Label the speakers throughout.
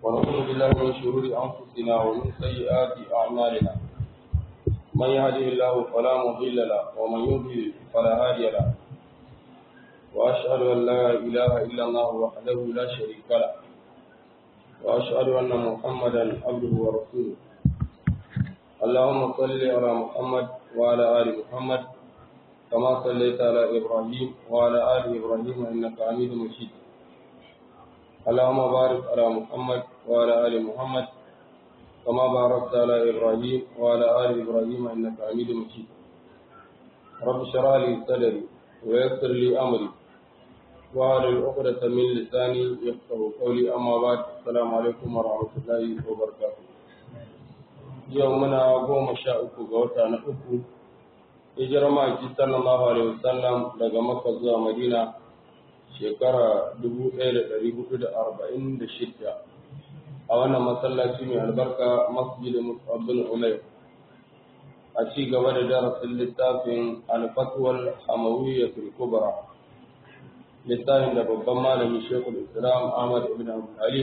Speaker 1: ونعوذ بالله من شرور أنفسنا ومن سيئات أعمالنا من يهده الله فلا مضل له ومن يضلل فلا هادي له وأشهد أن لا إله إلا الله وحده لا شريك له وأشهد أن محمدا عبده ورسوله اللهم صل على محمد وعلى آل محمد كما صليت على إبراهيم وعلى آل إبراهيم إنك حميد مجيد اللهم بارك على محمد وعلى آل محمد كما باركت على إبراهيم وعلى آل إبراهيم إنك حميد مجيد رب اشرح لي صدري ويسر لي أمري وعلى العقدة من لساني يفقه قولي أما بعد السلام عليكم ورحمة الله وبركاته يومنا قوم شاء قوتا نحكم hijirar ma'aiki sallallahu alaihi wasallam daga makka zuwa madina shekara 1446 a wannan masallaci mai albarka masjidin musabin umair a ci gaba da darasin littafin alfatuwal hamawiyyatul kubra littafin da babban malami shekul islam ahmad ibn abdulhalim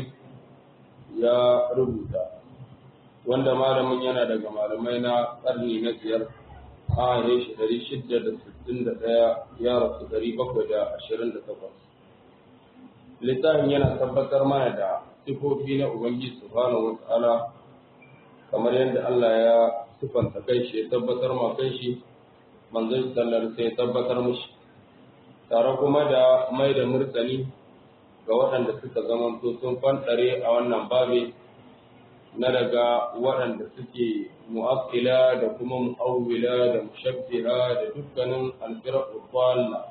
Speaker 1: ya rubuta wanda malamin yana daga malamai na karni na biyar a ya shi ɗari shida da sittin da ɗaya ya rasu ɗari bakwai da ashirin da takwas. Littafin yana tabbatar mana da sifofi na Ubangiji Subhanahu wa ta'ala kamar yadda Allah ya sifanta kai shi ya tabbatar ma kai shi manzon sallar sai ya tabbatar mushi tare kuma da mai da murtani ga waɗanda suka zamanto sun fanɗare a wannan babi na daga waɗanda suke mu'akkila da kuma mu'awwila da mushabbira da dukkanin alfirqu dhalla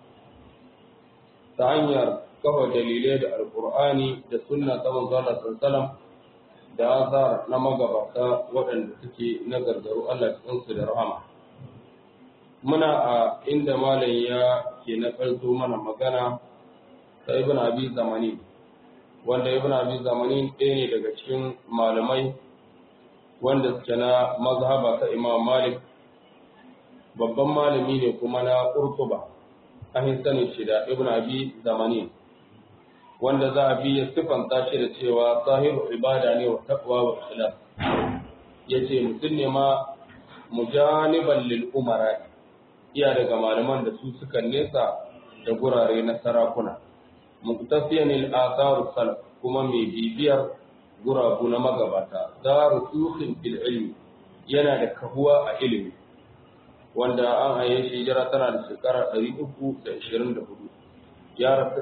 Speaker 1: ta hanyar kafa dalilai da alqur'ani da sunna ta manzo Allah sallallahu da azar na magabata waɗanda suke na gargaru Allah cikin su da rahama muna a inda malam ya ke na mana magana ta ibn abi zamani wanda ibn abi zamani ɗaya ne daga cikin malamai wanda suke na mazhaba ta imam malik babban malami ne kuma na kurkuba an sanin shi da ibn abi zamani wanda za a bi ya sifanta shi da cewa sahibu ibada ne wa taqwa wa ikhlas yace mutum ne ma mujaniban lil umara iya daga malaman da su suka nesa da gurare na sarakuna muktasiyan al-athar salaf kuma mai bibiyar gurabu na magabata daru sukhin fil ilmi yana da kahuwa a ilimi wanda an haye shi jira tana da shekara 324 ya rasu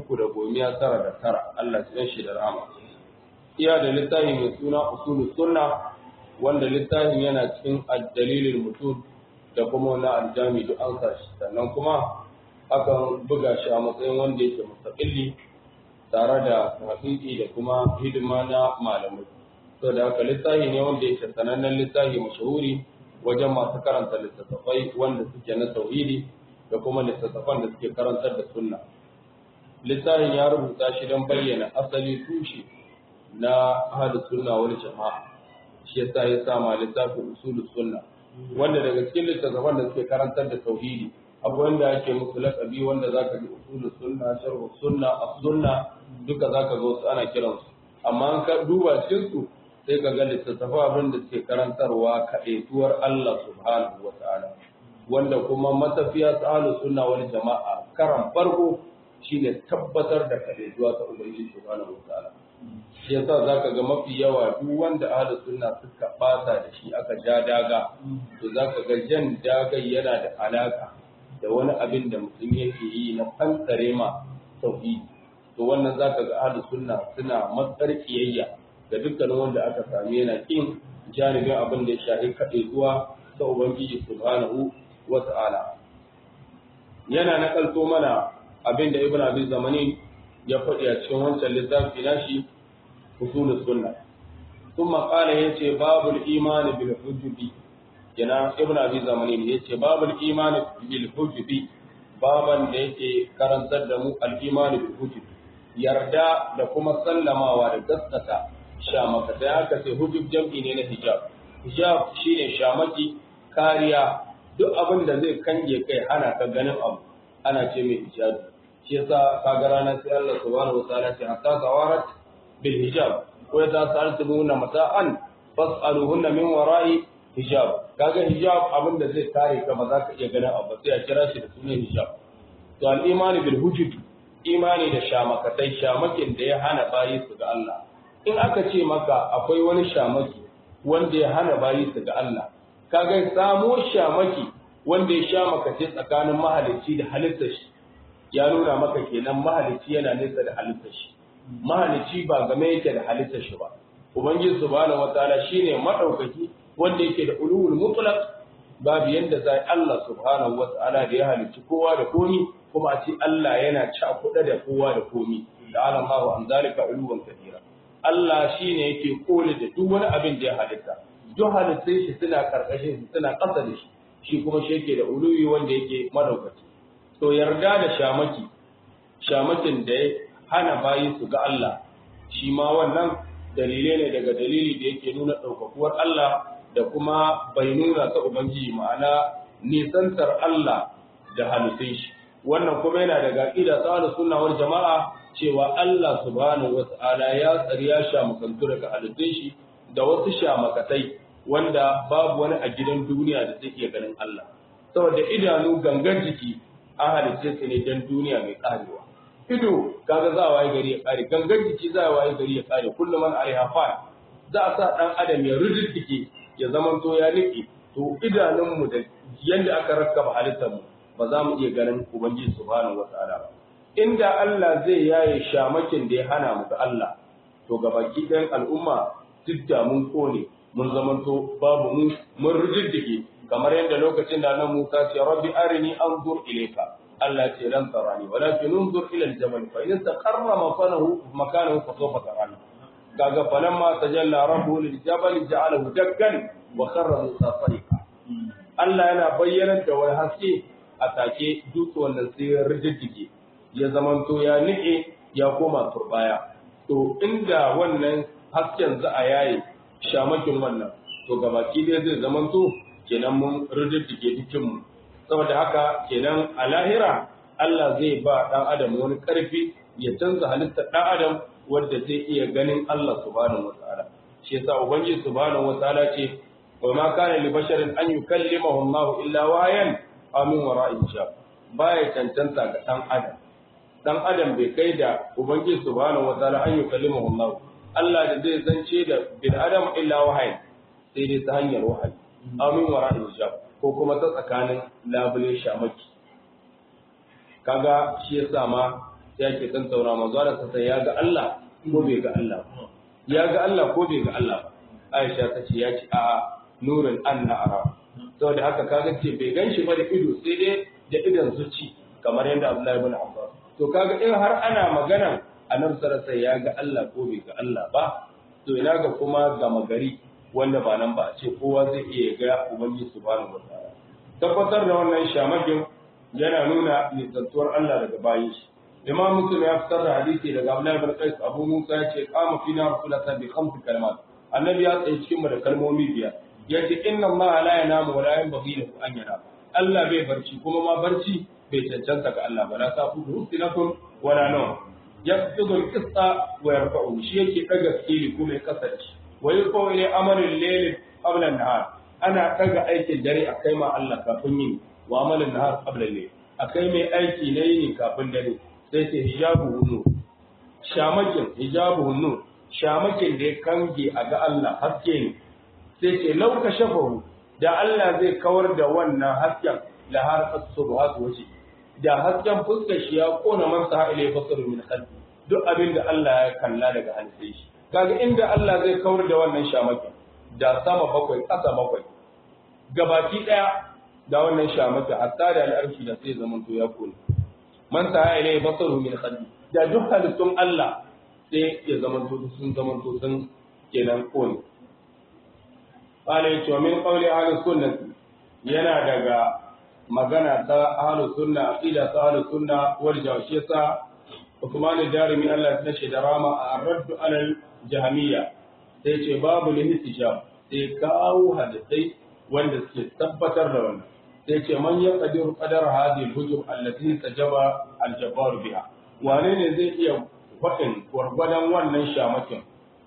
Speaker 1: 319 Allah ya shi da rahama iya da littafi mai suna usulu sunna wanda littafin yana cikin ad-dalilul mutum da kuma wani aljami duk an sa shi sannan kuma akan buga shi a matsayin wanda yake mustaqilli tare da haƙiƙi da kuma hidima na malamai to da haka littafi ne wanda yake sanannen littafi mashahuri wajen masu karanta littattafai wanda suke na tauhidi da kuma littattafan da suke karantar da sunna littafin ya rubuta shi don bayyana asali tushe na ahlus sunna wal jama'a shi yasa ya sama littafin usulus sunna wanda daga cikin littattafan da suke karantar da tauhidi akwai wanda ake musu lakabi wanda zaka ji usulus sunna sharh sunna as-sunna duka zaka ga wasu ana kiran su amma an ka duba cikin su sai ka ga littattafa abin da suke karantarwa kaɗaituwar Allah subhanahu wa ta'ala wanda kuma matafiya ta ahlus sunna wal jama'a karan farko shine tabbatar da kaɗaituwa ta ubangiji subhanahu wa ta'ala shi yasa zaka ga mafi yawa duk wanda ahlus sunna suka bata da shi aka ja daga to zaka ga jan daga yana da alaka da wani abin da mutum yake yi na fansare ma tauhidi to wannan zaka ga ahlus sunna suna matsar kiyayya ga dukkanin wanda aka sami yana kin janibin abin da ya shafi kaɗai zuwa ta ubangiji subhanahu wa ta'ala yana nakalto mana abin da ibn abi zamani ya faɗi a cikin wancan littafi nashi usulus sunna ثم قال yace babul imani bil hujbi yana ibn abi zamani ne yace babul iman bil hujbi baban da yake karantar da mu al iman bil hujbi yarda da kuma sallamawa da gaskata shamaka da aka ce hujub jam'i ne na hijab hijab shine shamaki kariya duk abin da zai kange kai hana ka ganin abu ana ce mai hijabi shi yasa kaga ranar sai Allah subhanahu wa ta'ala ce hatta zawarat bil hijab ko ta sa'altumuna mata'an fas'aluhunna min wara'i hijab kaga hijab abin da zai kare ka ba za ka iya ganin abu sai a kira shi da sunan hijab to al-imani bil hujub imani da shamakatai shamakin da ya hana bayi su ga Allah in aka ce maka akwai wani shamaki wanda ya hana bayi su ga Allah kaga samo shamaki wanda ya shamakace tsakanin mahalicci da halittar shi ya nuna maka kenan mahalicci yana nesa da halittar shi mahalicci ba game yake da halittar shi ba ubangiji subhanahu wataala shine madaukaki wanda yake da ulul mutlaq babu yanda zai Allah subhanahu wataala da ya halicci kowa da komi kuma a ce Allah yana cakuɗa da kowa da komi da alallahu an zalika uluwan kabira Allah shine yake kole da duk wani abin da ya halitta duk halittun shi suna karkashin shi suna ƙasa da shi shi kuma shi yake da uluwi wanda yake madaukaki to yarda da shamaki shamakin da ya hana bayi su ga Allah shi ma wannan dalilai ne daga dalili da yake nuna ɗaukakuwar Allah da kuma bai nuna ta Ubangiji ma'ana nisantar Allah da halittun shi wannan kuma yana daga ƙida tsarin sunawar jama'a cewa Allah subhanahu wa ta'ala ya tsari ya shamakantu daga halittun shi da wasu shamakatai wanda babu wani a gidan duniya da zai iya ganin Allah saboda idanu gangan jiki an halitta su ne don duniya mai karewa ido kaga za a waye gari ya kare gangan jiki za a waye gari ya kare kullum an alaiha fa za a sa dan adam ya rududdike ya zaman to ya niki to idanunmu da yanda aka rakkaba halittar mu ba za mu iya ganin ubangiji subhanahu wataala ba inda Allah zai yaye shamakin da ya hana mu ga Allah to gabaki ɗayan al'umma duk da mun kone mun zamanto babu mu mun rududdike kamar yadda lokacin da nan Musa ce rabbi arini anzur ilayka Allah ce lan tarani walakin unzur ila al-jabal fa in istaqarra makanahu makanahu fa sawfa tarani kaga falamma tajalla rabbuhu lil-jabal ja'alahu dakkan wa kharra Musa sariqa Allah yana bayyana da wani haske a take dutse wannan sai ya rijiddige ya zamanto ya nike ya koma turbaya to inda wannan hasken za a yaye shamakin wannan to gabaki dai zai zamanto kenan mun rijiddige jikinmu saboda haka kenan a lahira Allah zai ba ɗan adam wani ƙarfi ya canza halittar ɗan adam wanda zai iya ganin Allah subhanahu wataala shi yasa ubangiji subhanahu wataala ce wa ma kana li basharin an yukallimahu Allah illa wayan aw min wara'i hijab baya cancanta ga ɗan adam ɗan adam bai kai da ubangiji subhanahu wataala an yukallimahu Allah Allah da zai zance da bil adam illa wahayin sai dai ta hanyar wahayi aw min wara'i hijab ko kuma ta tsakanin labule shamaki kaga shi ya sa ma ya ke san taura manzo da sai ya ga Allah ko bai ga Allah ya ga Allah ko bai ga Allah ba Aisha ta ce ya ce a nurin anna ara saboda haka kaga ce bai ganshi ba da ido sai dai da idan zuci kamar yadda Abdullahi ibn Abbas to kaga in har ana magana annabi sallallahu ya ga Allah ko bai ga Allah ba to ina ga kuma gama gari wanda ba nan ba a ce kowa zai iya ga ubangiji subhanahu wataala tabbatar da wannan shamakin yana nuna nisantuwar Allah daga bayin shi imam muslim ya fitar da hadisi daga abdullahi bin qais abu musa ya ce qama fina rasulullah bi khamsi kalimat annabi ya tsaye cikin mu da kalmomi biyar yace inna allaha la yanamu wa la yanbaghi lahu an yanam Allah bai barci kuma ma barci bai cancanta ga Allah ba la tafudu sinakum wala nawm yaqtidu al-qista wa yarfa'u shi yake daga skili kuma ya kasance wa yaqulu ila amalil layl qabla an-nahar ana ɗaga aikin dare a kai ma Allah kafin yin wa amalin nahar qabla layl a kai mai aiki na yini kafin dare sai ce hijabu hunnu shamakin hijabu hunnu shamakin da ya kange a ga Allah haske ne sai ce lauka shafahu da Allah zai kawar da wannan hasken la har asubhat waje da hasken fuskar shi ya kona man sa ile basar min khalqi duk abin da Allah ya kalla daga halittar shi kaga inda Allah zai kawar da wannan shamakin da sama bakwai ƙasa bakwai gabaki ɗaya da wannan shamata hatta da al'arshi da sai zaman to ya kone man ta ya ilai basaru min khalqi da duk halittun Allah sai ya zaman to sun zaman to sun kenan kone qala yace min qawli ahli sunnah yana daga magana ta ahli sunna aqida ta ahli sunna wal jawshiyasa Uthman al-Jarimi Allah ya tashi da rama a raddu alal jahmiyya sai ce babu lihtijab sai kawo hadisai wanda suke tabbatar da wannan sai ce man ya qadiru qadar hadhihi al-hujub allati tajaba al-jabbar biha wane ne zai iya faɗin gwargwadon wannan shamakin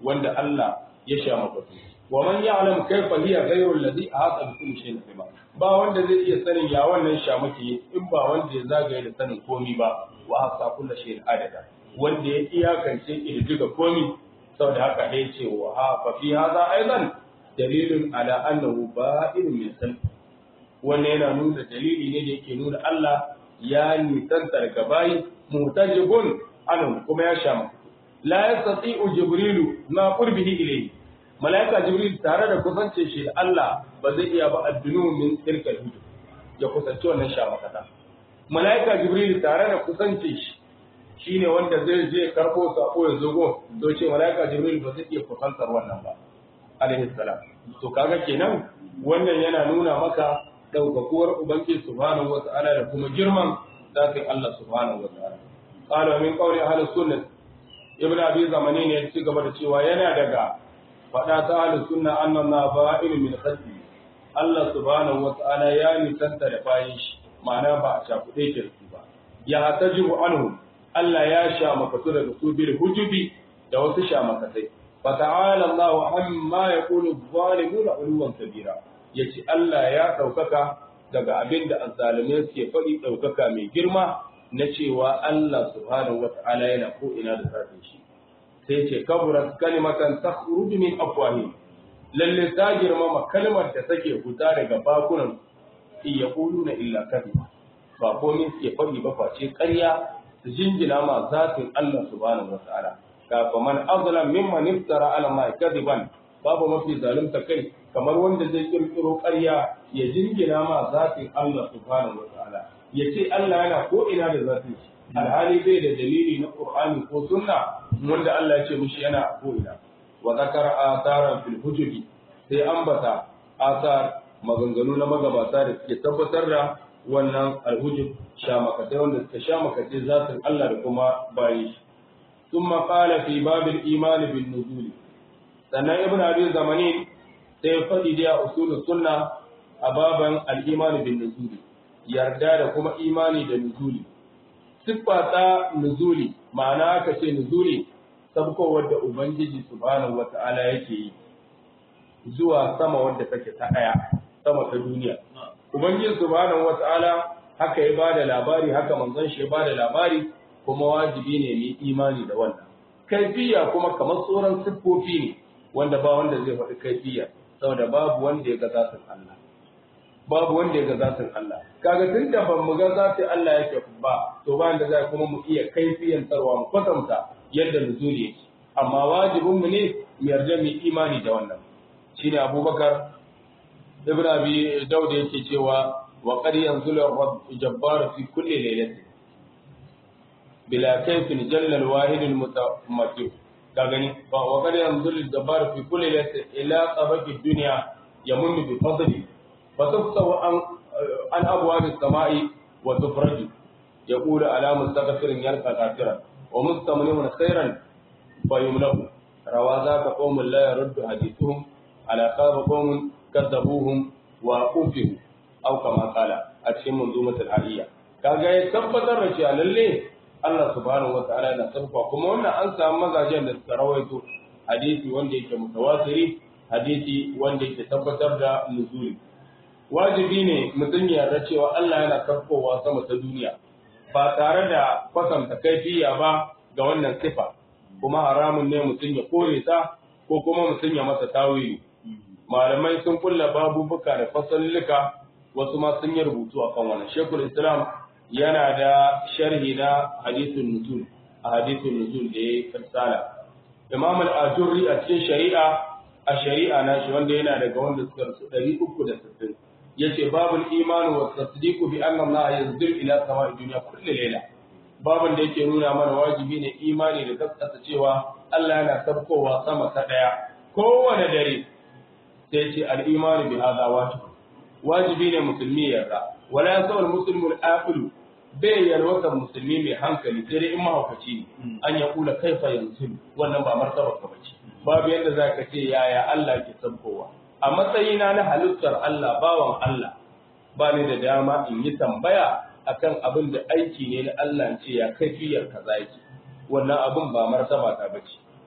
Speaker 1: wanda Allah ya sha makatu wa man ya'lam kayfa hiya ghayru alladhi ahata bi kulli shay'in ilma ba wanda zai iya sanin ya wannan shamaki in ba wanda ya zagaye da sanin komi ba wa hasa kullu shay'in adada wanda ya iyakance kididdiga komi saboda haka dai ce wa ha fa fi hadha aidan dalilun ala annahu ba'idun min san wannan yana nuna dalili ne da yake nuna Allah ya nisanta daga bayi mutajibun anhu kuma ya sha la yastati'u jibrilu ma qurbihi ilayhi malaika jibril tare da kusance shi da Allah ba zai iya ba addunu min tilkal hujub ya kusance wannan sha makata malaika jibril tare da kusance shi shine wanda zai je karbo sako ya zogo to ce malaika jibril ba zai iya kusantar wannan ba alaihi salam to kaga kenan wannan yana nuna maka daukakuwar ubangiji subhanahu wata'ala da kuma girman zatin Allah subhanahu wata'ala qala min qawli ahli sunnah ibn abi zamani ne ya ci gaba da cewa yana daga faɗa ta ahli sunna annan na fa'il min khalqi Allah subhanahu wata'ala ya nisanta da bayan shi ma'ana ba a shafuɗe ke su ba ya tajibu anhu Allah ya sha makatu daga su bil hujubi da wasu sha makatai fa ta'ala Allah amma yaqulu zalimuna uluwan kabira yace Allah ya ɗaukaka daga abin da azzalume suke faɗi ɗaukaka mai girma na cewa Allah subhanahu wata'ala yana ko ina da zafin shi sai ce kaburat kalimatan takhruju min afwahihim lalle ta girmama kalmar da take fita daga bakunan in yaquluna illa kadhiba ba komai suke faɗi ba face ƙarya su jingina ma zatin Allah subhanahu wata'ala ka fa man azlam mimman iftara ala ma kadiban babu mafi zalunta kai kamar wanda zai kirkiro ƙarya ya jingina ma zatin Allah subhanahu wata'ala ya ce Allah yana ko ina da zatin shi alhali bai da dalili na Qur'ani ko sunna wanda Allah ya ce mishi yana ko ina wa zakara atharan fil hujubi sai ambata athar maganganu na magabata da suke tabbatar da wannan alhujub shamakatai wanda suka shamakatai zatin Allah da kuma bayi shi ثم قال في باب الإيمان بالنزول sannan ibn abi zamani sai faɗi da usulul sunna a baban al-iman bin nuzuli yarda da kuma imani da nuzuli siffa ta nuzuli ma'ana aka ce nuzuli sabkowar da ubangiji subhanahu wata'ala yake yi zuwa sama wanda take ta daya sama ta duniya ubangiji subhanahu wata'ala haka ya bada labari haka manzon shi ya bada labari kuma wajibi ne mu imani da wannan kaifiya kuma kamar tsoron siffofi ne wanda ba wanda zai faɗi kaifiya saboda babu wanda ya ga zatin Allah babu wanda ya ga zatin Allah kaga tun da ban mu ga zatin Allah yake ba to ba da zai kuma mu iya kaifiyan tarwa mu kwatanta yadda nuzuli yake amma wajibin mu ne mu yarda mu imani da wannan shine Abubakar Ibn Abi Dawud yake cewa wa qad yanzulu ar-rabb jabbar fi kulli laylatin bila kayfin jalla al-wahid al-mutamattil ka gani wa kada yanzul jabbar fi kulli laysa ila tabaqi dunya yamun bi fadli fa tufsaw an an abwab as-sama'i wa tufraju yaqulu ala mustaghfirin yarqa kafiran wa mustamlimun khairan fa yumlahu rawa zaka qawmun la yaruddu hadithuhum ala khaba qawmun kadzabuhum wa ufihu aw kama qala a cikin manzumatul aliyya kaga ya tabbatar da cewa lalle Allah subhanahu wata'ala yana sarfa kuma wannan an samu mazajen da suka rawaito hadisi wanda yake mutawatiri hadisi wanda yake tabbatar da nuzuli wajibi ne mutum ya yarda cewa Allah yana sarfowa sama ta duniya ba tare da kwatanta kaifiya ba ga wannan sifa kuma haramun ne mutum ya kore ta ko kuma mutum ya masa tawili malamai sun kulla babubuka da fasallika wasu ma sun yi rubutu akan wannan shekul islam yana da sharhi na hadithun nuzul a hadithun nuzul da ya fassala imam al-ajurri a cikin shari'a a shari'a na shi wanda yana daga wanda suka rasu 360 yace babul iman wa tasdiqu bi anna Allah yanzil ila sama'i dunya kullu layla babun da yake nuna mana wajibi ne imani da gaskata cewa Allah yana sabkowa sama ta daya kowane dare sai ce al-imanu bi hadha wajib wajibi ne musulmi ya yarda wala yasawul muslimu al-aqilu bai yalwatar musulmi mai hankali sai dai in mahaukaci ne an ya kula kaifa yanzu wannan ba martaba ka bace babu yadda za ka ce yaya Allah ke sabkowa a matsayina na halittar Allah bawan Allah ba ni da dama in yi tambaya akan abin da aiki ne na Allah ce ya kaifiyar kaza yake wannan abin ba martaba ta bace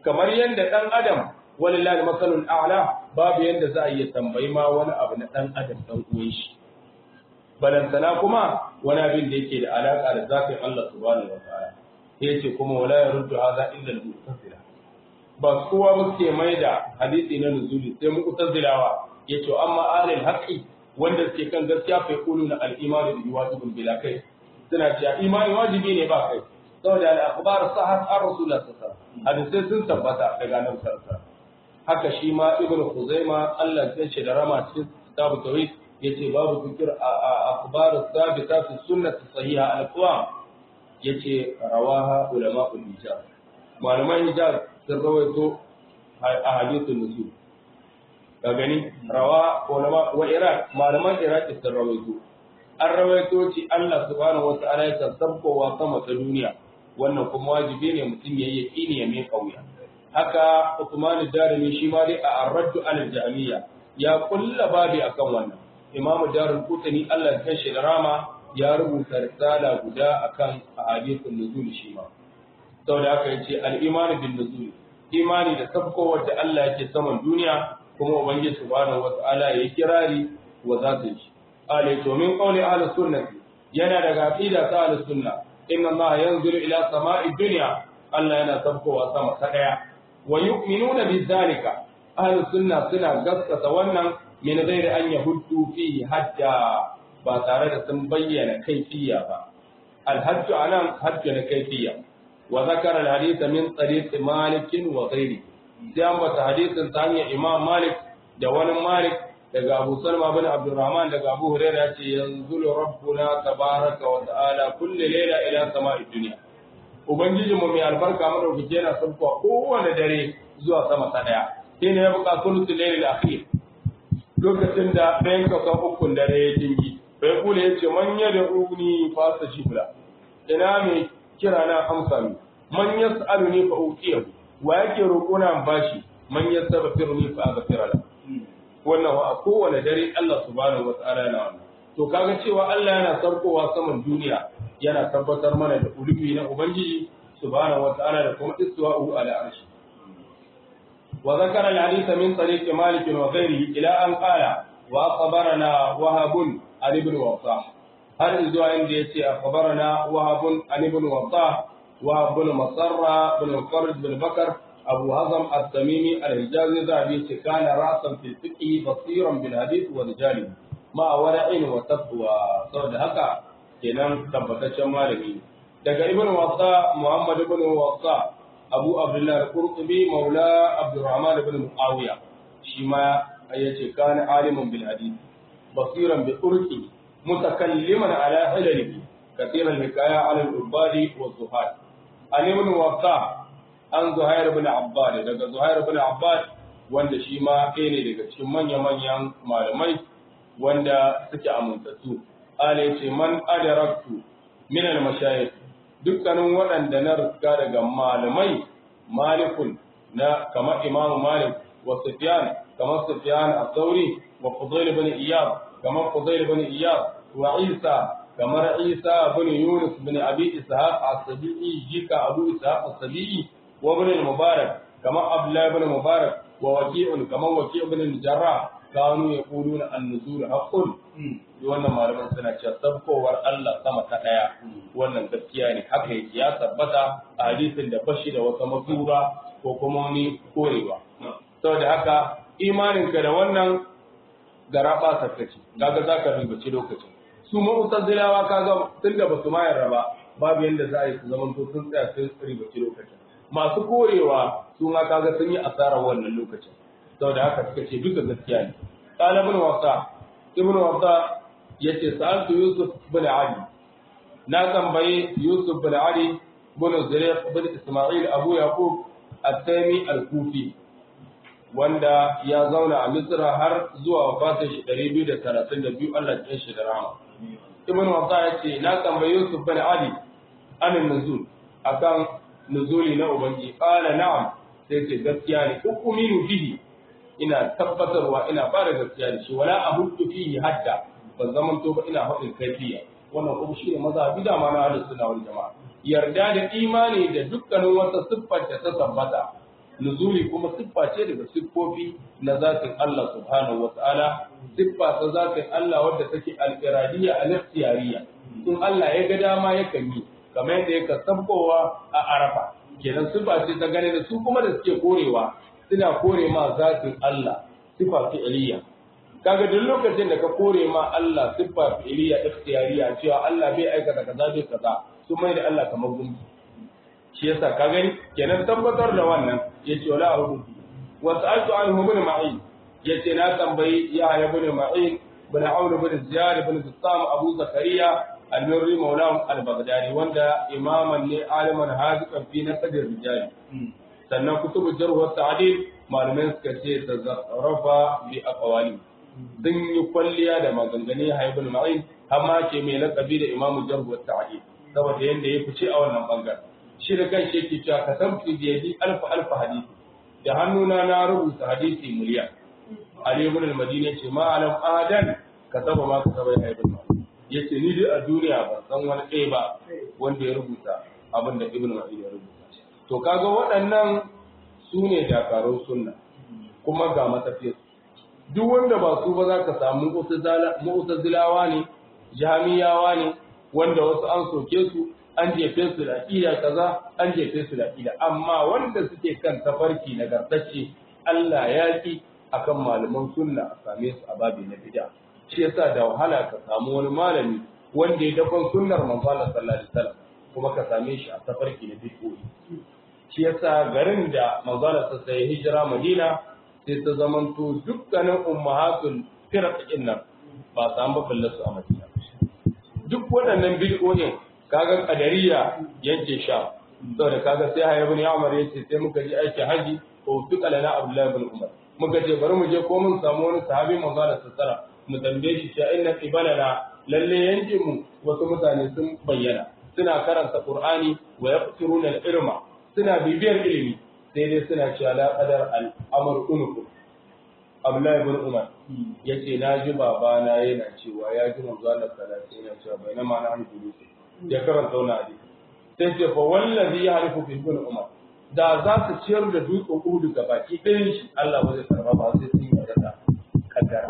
Speaker 1: kamar yanda dan adam walillahi masalul a'la babu yanda za a iya tambayi ma wani abu na dan adam dan uwan shi balantana kuma wani abin da yake da alaka da zafin Allah subhanahu wa ta'ala sai yace kuma wala yaruddu hadha illa al-mu'tazila ba kowa muke mai da hadisi na nuzuli sai mu'tazilawa yace amma ahlul haqqi wanda suke kan gaskiya fa yaquluna al-imanu bi wajibin bila kai suna cewa imani wajibi ne ba kai saboda al-akhbar sahhat ar rasulullah sallallahu alaihi wasallam hadisi sun tabbata daga nan sallallahu haka shi ma ibnu khuzaima Allah ya ce da rama cikin kitabu tauhid yace babu fikir a akhbar sabita fi sunnah sahiha al-aqwam yace rawaha ulama ul-hijaz malaman hijaz sun rawaito a hadithul nusul ka gani rawa ulama wa iraq malaman iraq sun rawaito an rawaito ci Allah subhanahu wata'ala ya sabkowa sama ta duniya wannan kuma wajibi ne mutum yayi yaqini ya mai kauya haka Uthman Darimi shi ma dai a ar-raddu al-jahmiyya ya kulla babi akan wannan Imam Darul Qutni Allah ya shi da rama ya rubuta risala guda akan ahadithun nuzul shi ma saboda haka yace al-iman bin nuzul imani da sabko wanda Allah yake saman duniya kuma ubangiji subhanahu wata'ala ya kirari wa zatin shi ale to min qawli ahlus sunnah yana daga aqida ta ahlus sunna inna Allah yanzuru ila sama'i dunya Allah yana sabkowa sama ta daya wa yu'minuna bi zalika ahlus sunna suna gaskata wannan min ghairi an yahuddu fihi hajja ba tare da sun bayyana kaifiya ba الحج أنا حج كيفية وذكر الحديث من طريق مالك وغيره جامعة حديث ثانية إمام مالك جوان مالك daga Abu Salma bin Abdurrahman daga Abu Hurairah ce yanzulu rabbuna tabaraka wa ta'ala kulli layla ila sama'id dunya ubangiji mu mai albarka madaukake yana sauko kowane dare zuwa sama ta daya shine ya buƙa sulutul layl akhir lokacin da ɗayan kasan ukun dare ya dingi bai kula ya ce man ya da uni fasa shibla ina mai kira na amsa mi man ya sa'alu ne fa uqiya wa yake roƙo na bashi man ya sabafir ni fa aghfira la wannan a kowane dare Allah subhanahu wataala yana wannan to kaga cewa Allah yana sarkowa saman duniya yana tabbatar mana da ulubi na ubangiji subhanahu wataala da kuma istiwa'u ala arshi wa zakara al-hadith min tariq malik wa ghayrihi ila an qala wa akhbarana wahab عن ابن وضاح هل إذا عندي يتي أخبرنا وهب عن ابن وضاح وهب بن مصرة بن الفرج بن بكر أبو هزم التميمي الحجازي ذهبي كان رأسا في الفقه بصيرا بالحديث ورجاله مع ورع وتقوى صد هكا kenan tabbataccen malami daga ibn wasa muhammad ibn wasa abu abdullah al-qurtubi maula abdurrahman ibn muawiya shi ma yace kana alimun bil hadith بصيرا بطرقه متكلما على علله كثير الحكاية على العباد والزهاد عن ابن وقاع عن زهير بن عباد daga زهير بن عباد wanda shi ma ɗaya ne daga cikin manya-manyan malamai wanda suke amintattu ala ce man adaraktu min al-mashayikh dukkanin waɗanda na riska daga malamai malikun na kamar imamu malik wa sufyan kamar sufyan as-sauri وفضيل بن إياب كما فضيل بن إياب وعيسى كما عيسى بن يونس بن أبي إسحاق السبيعي جيك أبو إسحاق السبيعي وابن المبارك كما عبد الله بن مبارك ووكيع كما وكيع بن الجراح كانوا يقولون النزول حق wannan malaman suna cewa sabkowar Allah sama ta daya wannan gaskiya ne haka yake ya tabbata a hadisin da bashi da wata masura ko kuma wani korewa saboda haka imaninka da wannan gara ba sarkaci kaga za ka ribaci lokacin su mu'tazilawa kaga tun da basu ma yarda ba babu yanda za a yi su zaman to sun tsaya sun ribaci lokacin masu korewa su ma kaga sun yi asarar wannan lokacin saboda haka suka ce duka gaskiya ne qala ibn wasa ibn wasa yace sa'altu yusuf bin ali na tambaye yusuf bin ali bin zurayq bin isma'il abu yaqub at-taymi al-kufi wanda ya zauna a Misra har zuwa wafatin shi 232 Allah ya shi da rama. Ibn Wasa ya ce na tambayi Yusuf bin Ali anin nuzul akan nuzuli na ubangi qala na'am sai ce gaskiya ne ukuminu fihi ina tabbatarwa ina fara gaskiya da shi wala ahuddu fihi hadda ban zaman to ba ina faɗin kaifiya wannan kuma shi ne mazhabi da ma na ahlus sunna wal jamaa yarda da imani da dukkanin wata siffar da ta tabbata nuzuli kuma siffa ce daga siffofi na zatin Allah subhanahu wa ta'ala siffa ta zatin Allah wadda take al-iradiyya al-ikhtiyariyya in Allah ya ga dama yakan yi kamar yadda yake sabbowa a Arafa kenan siffa ce ta gane da su kuma da suke korewa suna kore ma zatin Allah siffa fi'iliyya kaga duk lokacin da ka kore ma Allah siffa fi'iliyya ikhtiyariyya cewa Allah bai aikata kaza bai kaza su mai da Allah kamar gumbi shi yasa ka gani kenan tabbatar da wannan yace wala ahudu wa sa'altu anhu ibn ma'in yace na tambayi ya ibn ma'in ibn aun ibn ziyad ibn zittam abu zakariya al-murri maulahu al-baghdadi wanda imaman ne aliman hadiqan fi nasab rijal sannan kutubu jarh wa ta'dil malumin suka ce tazarrafa bi aqwali sun yi kwalliya da maganganu ya ibn ma'in amma ke mai lakabi da imamu jarh wa ta'dil saboda yanda ya fice a wannan bangaren shi da kan shi yake cewa ka san fi biyadi alfa alfa hadisi da hannuna na rubuta hadisi miliyan Ali ibn al-Madina ce ma alam adan ka saba ma ka saba ya ibn yace ni dai a duniya ban san wani ɗaya ba wanda ya rubuta abin da ibn Ma'in ya rubuta to kaga waɗannan su ne dakarun sunna kuma ga matafiyar duk wanda ba su ba za ka samu mu'tazilawa ne jamiyawa ne wanda wasu an soke su an jefe su da ƙida kaza an jefe su da ƙida amma wanda suke kan tafarki nagartacce Allah ya ki akan malaman sunna a same su a babi na bid'a shi yasa da wahala ka samu wani malami wanda ya dakon sunnar manzo Allah sallallahu alaihi wasallam kuma ka same shi a tafarki na bid'o'i shi yasa garin da manzo Allah sai hijira Madina sai ta zamanto dukkanin ummahatul firq nan ba samu babban su a Madina duk waɗannan bid'o'in kaga kadariya yanke sha saboda kaga sai haya ibn Umar yace sai muka ji aiki haji ko tuka lana Abdullah ibn Umar muka ce bari mu je ko mun samu wani sahabi manzo Allah sallallahu mu tambaye shi cewa inna qibalana lalle yankin mu wasu mutane sun bayyana suna karanta Qur'ani wa yaqtiruna al-irma suna bibiyar ilimi sai dai suna cewa la qadar al-amr unuku Abdullah ibn Umar yace na ji babana yana cewa ya ji manzo Allah sallallahu alaihi wasallam yana cewa bainama na hannu ya karanta wani hadisi sai ce fa wallazi ya halifu fi ibn umar da za su ciyar da dutsen uhudu ga baki ɗayan shi Allah ba zai karba ba sai sun yarda da kaddara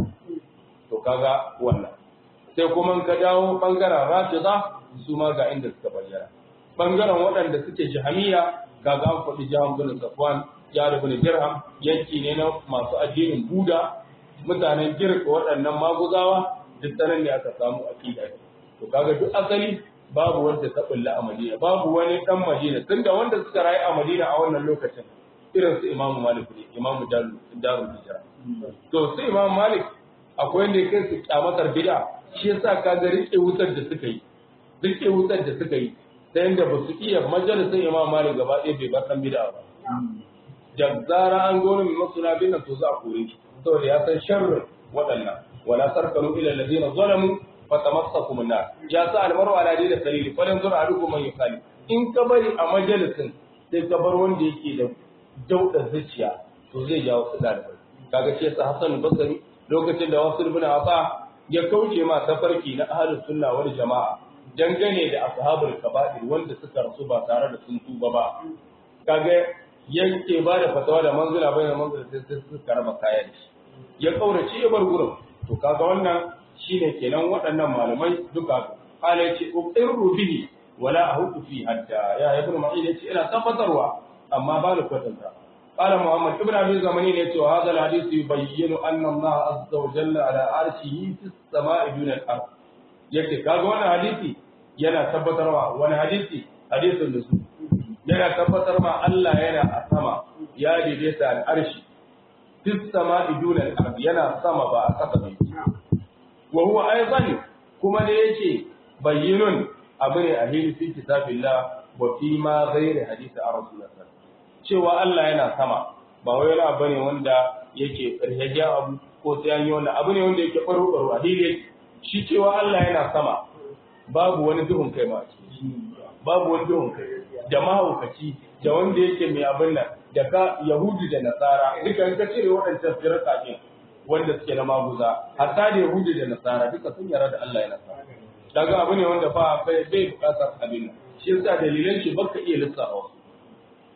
Speaker 1: to kaga wannan sai kuma ka dawo bangaren rafida su ma ga inda suka bayyana bangaren waɗanda suke jahamiya kaga an faɗi jahan bin safwan ya bin dirham yanki ne na masu addinin buda mutanen girka waɗannan maguzawa duk sanan ne aka samu aqida to kaga duk asali babu wanda ta bulla a Madina babu wani dan Madina tunda wanda suka rayu a Madina a wannan lokacin irin su Imam Malik ne Imam Darul Hijra to su Imam Malik akwai wanda kai su kyamatar bid'a shi yasa kaga rike wutar da suka yi rike wutar da suka yi ta yanda ba su iya majalisin Imam Malik gaba ɗaya bai bar san bid'a ba da zara an gona mai masuna bin nan to za a kore shi saboda ya san sharrin waɗannan wala sarkanu ila alladhina zalamu fatamassakum an-nar ya sa almaru ala dini salili falan zur adukum man yukali in ka bari a majalisin sai ka bar wanda yake da dauda zuciya to zai jawo su dalibai kaga ce sa Hassan Basri lokacin da wasu ibn Asa ya kauce ma tafarki na ahlus sunna wal jama'a dangane da ashabul kaba'ir wanda suka rasu ba tare da sun tuba ba kaga yanke ba da fatawa da manzila bai da manzila sai sai suka raba kaya da shi ya kaurace ya bar gurin to kaga wannan shine kenan waɗannan malamai duka kala yace uqirru bihi wala ahudu fi hatta ya ibnu ma'in yace ina tabbatarwa amma ba ni kwatanta qala muhammad ibnu abi zamani ne yace hadha alhadith yubayyinu anna allah azza wa jalla ala arshihi fis sama'i dun al-ard yace kaga wannan hadisi yana tabbatarwa wani hadisi hadisin da su yana tabbatar ma Allah yana a sama ya daidaita al'arshi fis sama'i dun al-ard yana sama ba a kasa bai wa huwa aidan kuma da yake bayyinun abu ne a hili fi kitabillah wa fi ma ghairi hadisi a rasulullah cewa Allah yana sama ba wai wani abu ne wanda yake karhajiya abu ko sai an yi wani abu ne wanda yake baro baro a hili shi cewa Allah yana sama babu wani duhun kai ma babu wani duhun kai da mahaukaci da wanda yake mai abin nan da ka yahudi da nasara duka ka cire waɗancan firka ne wanda suke na maguza hatta da yahudi da nasara duka sun yarda da Allah yana sama daga abu ne wanda ba bai bai bukatar abin nan shi yasa dalilan shi baka iya lissafa wasu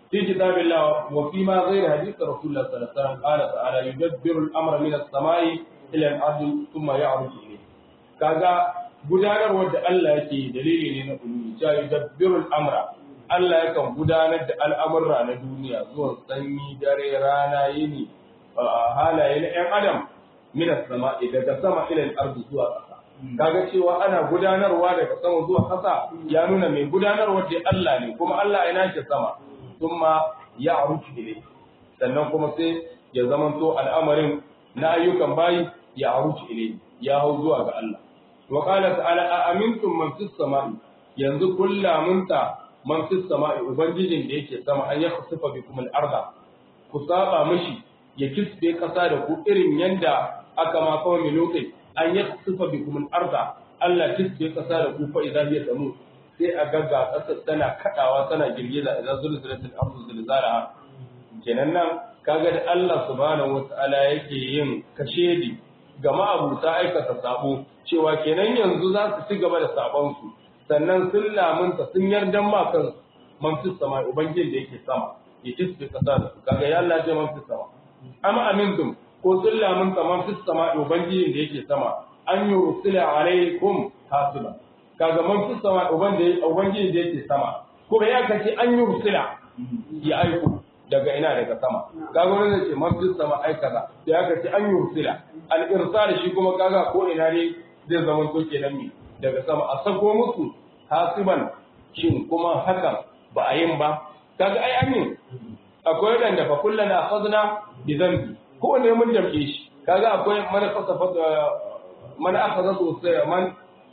Speaker 1: في كتاب الله وفيما غير حديث رسول الله صلى الله عليه وسلم قال تعالى يدبر الامر من السماء الى الارض ثم يعرج اليه kaga gudanarwar da Allah yake dalili ne na ulumi ja yudabbirul amra Allah yakan gudanar da al'amurra na duniya zuwan sanyi dare rana yini halaye na ‘yan adam mina sama daga sama ilal ardu zuwa ƙasa kaga cewa ana gudanarwa daga sama zuwa ƙasa ya nuna mai gudanarwa da Allah ne kuma Allah ya nace sama thumma ya aruki ilai sannan kuma sai ya zamanto al'amarin na ayyukan bayi ya aruki ilai ya hau zuwa ga Allah wa qala ta'ala a amintum man fis sama'i yanzu kullamunta man fis sama'i ubangijin da yake sama an yakhsifa bikum al-arda ku saba mishi ya kisbe kasa da ku irin yanda aka ma kawai milokai an yi sufa bi kuma arda Allah kisbe kasa da ku fa idan ya samu sai a gagga kasa tana kadawa tana girgiza idan zulzulatul ardu zilzalaha kenan nan kaga da Allah subhanahu wataala yake yin kashedi ga ma'abuta aikata sabo cewa kenan yanzu za su ci gaba da sabon su sannan sun lamunta sun yarda ma kan manfis sama ubangijin da yake sama ya kisbe kasa da su kaga ya Allah ce manfis sama amma amintum ko sun lamun kaman fis sama ubangijin da yake sama an yi rusula alaikum hasiba kaga man fis sama ubangijin da yake sama kuma ya kace an yi rusula ya aiko daga ina daga sama kaga wani zai ce man fis sama ai kaza sai aka ce an yi rusula al irsal shi kuma kaga ko ina ne zai zama to kenan mi daga sama a sako musu hasiban shin kuma hakan ba a yin ba kaga ai an yi akwai wadanda fa kullana akhadna bi dhanbi ko ne mun damke shi kaga akwai man kasafa man akhadha sosai man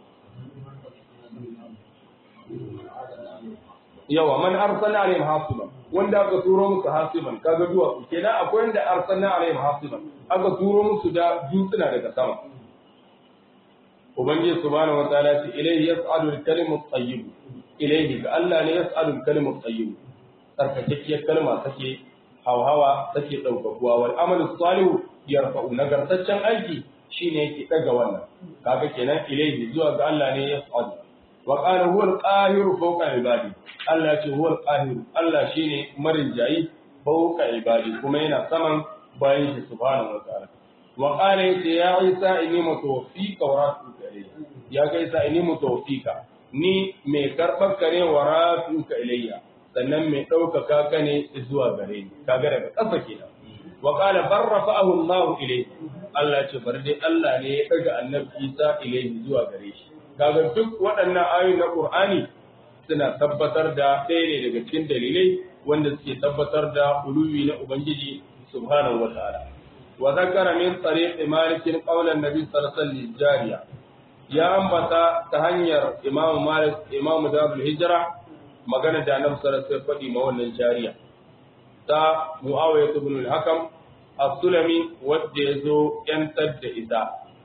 Speaker 1: yawa man arsalna alaihim hasiban wanda aka turo musu hasiban kaga duwa kenan akwai wanda arsalna alaihim hasiban aka turo musu da dutsuna daga sama ubangiji subhanahu wataala ce ilayhi yas'alu al-kalimu at-tayyib ilayhi ga Allah ne yas'alu al-kalimu at-tayyib tsarkakakkiyar kalma take hauhawa take ɗaukakuwa wal amalu salihu yarfa'u nagartaccen aiki shine yake daga wannan kaga kenan ilaihi zuwa ga Allah ne ya sa'ad wa qala huwa al-qahiru fawqa ibadi Allah ce huwa al-qahiru Allah shine marin jayi fawqa ibadi kuma yana saman bayan shi subhanahu wa ta'ala wa qala ya Isa inni mutawaffika wa rafi'uka ilayya ya ga Isa inni mutawaffika ni mai karɓar kare wa rafi'uka ilayya sannan mai ɗaukaka ka ne zuwa gare ni kaga daga ƙasa kenan wa qala bar rafa'ahu Allah ilayhi Allah ce bar dai Allah ne ya daga annabi Isa ilayhi zuwa gare shi kaga duk waɗannan ayoyi na Qur'ani suna tabbatar da ɗaya ne daga cikin dalilai wanda suke tabbatar da uluwi na Ubangiji subhanahu wa ta'ala wa zakara min tariq Malik qawlan Nabi sallallahu alaihi jariya ya ambata ta hanyar Imam Malik Imam Darul Hijra magana da annabi sallallahu alaihi faɗi ma wannan jariya ta Muawiya ibn al-Hakam as-Sulami wanda yazo yantar da ita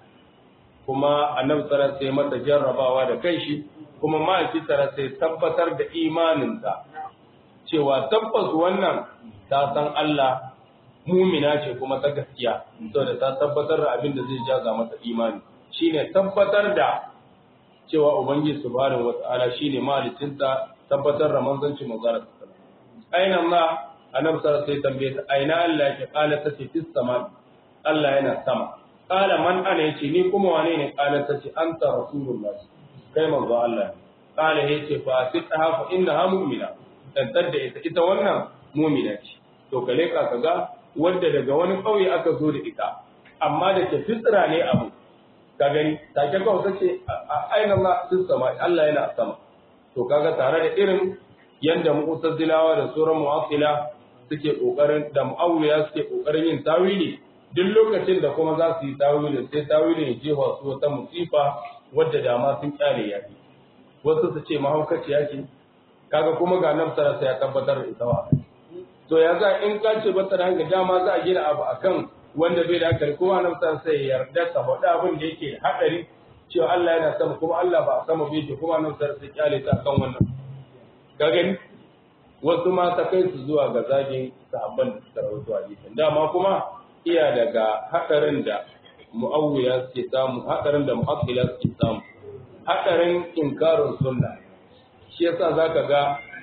Speaker 1: kuma annabi sallallahu alaihi mata jarrabawa da kanshi kuma ma'aiki sallallahu alaihi tabbatar da imaninta cewa tabbas wannan ta san Allah mumina ce kuma ta gaskiya saboda ta tabbatar da abin da zai jaza mata imani shine tabbatar da cewa ubangiji subhanahu wataala shine malicinta tabbatar da manzanci manzara aina ma annabi sallallahu alaihi tambaye ta aina Allah yake kala ta ce fis sama Allah yana sama kala man ana yace ni kuma wane ne kala ta ce anta rasulullah kai manzo Allah kala yace fa sitaha fa innaha mu'mina tantar da ita ita wannan mu'mina ce to kale ka kaga wanda daga wani kauye aka zo da ita amma da ke fitra ne abu ka gani take kawai tace aina Allah fis sama Allah yana sama to kaga tare da irin yanda mu'tazilawa da sauran mu'attila suke kokarin da mu'awiya suke kokarin yin tawili duk lokacin da kuma za su yi tawili sai tawili ya jefa su wata musifa wadda dama sun kyale ya fi wasu su ce mahaukaciya ce kaga kuma ga nan sarasa ya tabbatar da ita wa to ya za in ka ce bata da hankali dama za a gina abu akan wanda bai da hankali kuma nan sarasa ya yarda ta faɗa abin da yake haɗari cewa Allah yana sama kuma Allah ba a sama bai ce kuma nan sarasa kyale ta kan wannan ka gani wasu ma ta kai su zuwa ga zagin sahabban da suka rawaito hadisin dama kuma iya daga hadarin da mu'awwiya suke samu hadarin da mu'aqqila suke samu hadarin inkarin sunna shi yasa zaka ga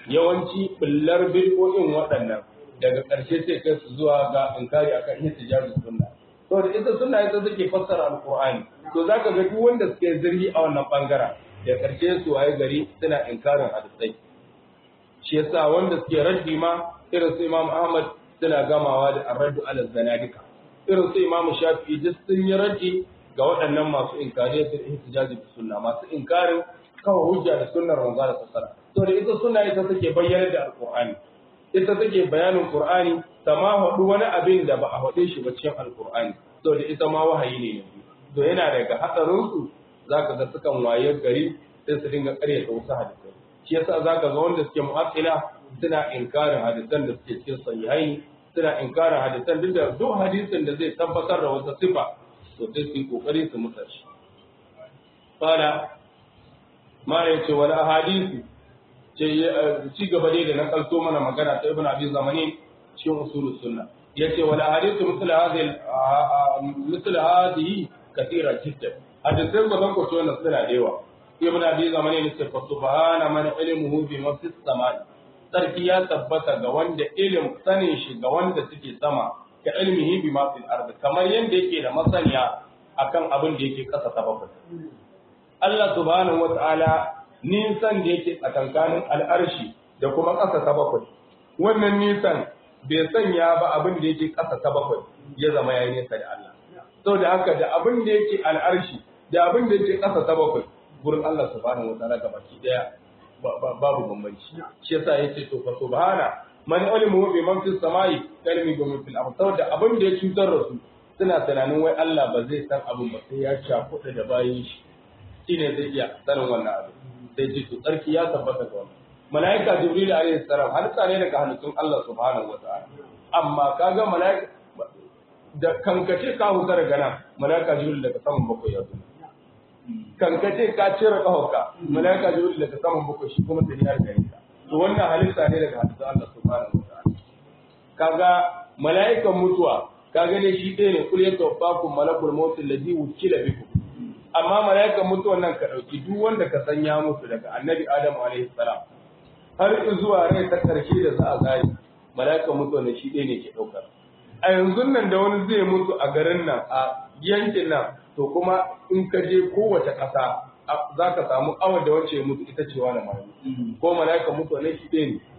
Speaker 1: yawanci bullar bid'o'in waɗannan daga ƙarshe sai kai su zuwa ga inkari akan ihtijazu sunna to da ita sunna ita take fassara alqur'ani to zaka ga duk wanda suke zirgi a wannan bangaren da ƙarshe su waye gari suna inkarin hadisai shi yasa wanda suke raddi ma irin su Imam Ahmad suna gamawa da arraddu ala zanadika irin su Imam Shafi'i duk sun yi raddi ga waɗannan masu inkari da ihtijazi da sunna masu inkarin kawai hujja da sunnar manzo da sallallahu to da ita sunna ita take bayyana da alqur'ani ita take bayanin qur'ani ma haɗu wani abin da ba a haɗe shi ba cikin alqur'ani to da ita ma wahayi ne yanzu to yana daga hatsarin su zaka ga sukan waye gari sai su dinga ƙaryata wasu hadisai shi yasa zaka ga wanda suke mu'attila suna inkarin hadisan da suke cikin sahihaini suna inkarin hadisan duk da duk hadisin da zai tabbatar da wata sifa to sai su yi kokari su mutar shi fara ma ya ce wani ahadisi ce ci gaba dai da na kalto mana magana ta ibn abi zamani cikin usulus sunna yace wal ahadithu misl hadhihi misl hadhihi kathira jiddan hadisan ba zan kwato wannan suna da yawa ibn abi zamani ne ce fa subhana man ilmuhu bi mafis samai sarki ya tabbata ga wanda ilim sanin shi ga wanda suke sama ka ilmihi bi ma fil ardi kamar yanda yake da masaniya akan abin da yake kasa ta bakwai Allah subhanahu wata'ala nisan da yake tsakankanin al'arshi da kuma ƙasa ta bakwai wannan nisan bai sanya ba abin da yake ƙasa ta bakwai ya zama yayi nesa da Allah saboda haka da abin da yake al'arshi da abin da yake ƙasa ta bakwai gurin Allah subhanahu wata'ala ga baki daya babu bambanci shi yasa yace to fa subhana man ilmu bi man fis samai kalmi bi man fil ard saboda abin da ya cutar da su suna tunanin wai Allah ba zai san abin ba sai ya cakuɗa da bayin shi shine zai iya sanin wannan abin sai ce to tsarki ya tabbata ga wannan malaika jibril alaihi salam halitta ne daga halittun Allah subhanahu wataala amma kaga malaika da kankace ka huta daga nan malaika jibril daga saman bakwai ya zo kankace ka cire kahauka malaika jibril daga saman bakwai shi kuma sai ya riga ka to wannan halitta ne daga halittun Allah subhanahu wataala kaga malaikan mutuwa kaga ne shi ɗaya ne kul yatawaffakum malakul maut alladhi wukila bikum amma mala'ikan mutuwan nan ka ɗauki duk wanda ka san ya mutu daga annabi adamu alaihi salam har zuwa rai ta ƙarshe da za a zai mala'ikan mutuwan nan shi ɗaya ne ke ɗaukar a yanzu nan da wani zai mutu a garin nan a yankin nan to kuma in ka je kowace ƙasa za ka samu awar da wacce mutu ita ce wani mai ko mala'ikan mutuwan nan shi ɗaya ne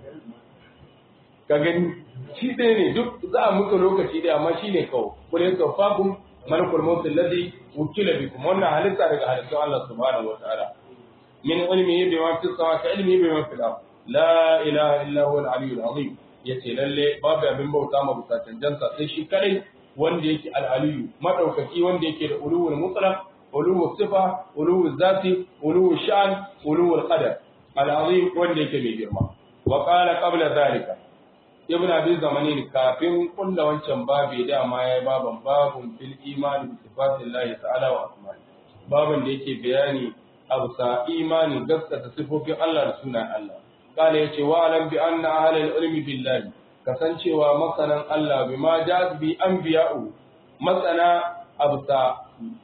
Speaker 1: ka gani shi ɗaya ne duk za a mutu lokaci ɗaya amma shi ne kawai kulin tsofaffin malakul maut alladhi wukila bikum wannan halitta daga halittun Allah subhanahu wa ta'ala min ilmihi bima fi samawati ka ilmihi bima fil ard la ilaha illa huwa al-aliyyul azim yace lalle babu abin bauta ma bisa canjansa sai shi kadai wanda yake al-aliyyu madaukaki wanda yake da uluwul mutlaq uluwul sifa uluwul zati uluwul sha'n uluwul qadar al-azim wanda yake mai girma wa qala qabla dhalika ibn abi zamani kafin kulla wancan babi dama ya baban babun fil imani bi sifatillahi ta'ala wa asma'i babin da yake bayani abusa imani gaskata sifofin Allah da sunan Allah kala yace wa alam bi anna ahlal ilmi billahi kasancewa masanan Allah bima jaz bi anbiya'u masana abusa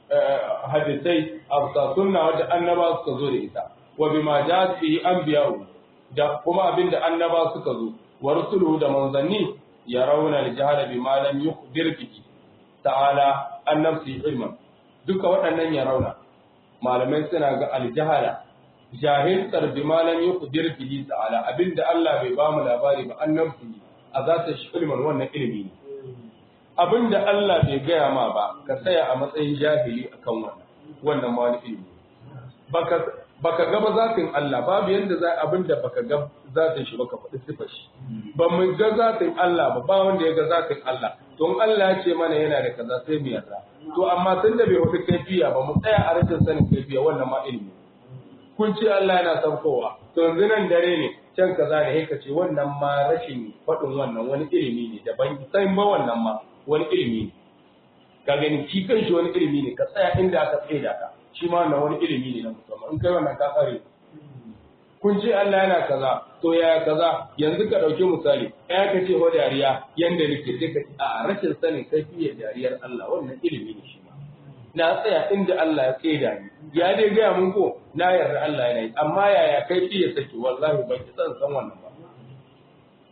Speaker 1: hadisai abusa sunna wadda annaba suka zo da ita wa bima jaz bi anbiya'u da kuma abinda annaba suka zo wa rusuluhu da manzanni ya rauna al-jahala bima lam yukhbir bihi ta'ala an nafsi ilman duka waɗannan ya rauna malamai suna ga al-jahala jahiltar bima lam yukhbir bihi ta'ala abinda Allah bai ba mu labari ba an nafsi a zata shi ilman wannan ilimi ne abinda Allah bai gaya ma ba ka tsaya a matsayin jahili akan wannan wannan ma wani ilimi baka baka ga ba zatin Allah babu yanda za abinda baka ga zatin shi baka faɗi sifar shi ba mu ga zatin Allah ba ba wanda ya ga zatin Allah don Allah ya ce mana yana da kaza sai mu yarda to amma tun da bai wata kaifiya ba mu tsaya a rashin sanin kaifiya wannan ma ilimi kun ce Allah yana saukowa to yanzu nan dare ne can kaza ne ka ce wannan ma rashin faɗin wannan wani ilimi ne daban sai ba wannan ma wani ilimi ne ka gani shi kan shi wani ilimi ne ka tsaya inda aka tsaye da ka shi ma wannan wani ilimi ne na musamman in kai wannan ka tsare kun ce Allah yana kaza to ya kaza yanzu ka dauki misali ya ka ce ho dariya yanda nake sai ka ce a rashin sanin kaifiyar dariyar Allah wannan ilimi ne shi ma na tsaya inda Allah ya tsaida ni ya dai gaya mun ko na yarda Allah yana yi amma yaya kaifiyar take wallahi ban ki san san wannan ba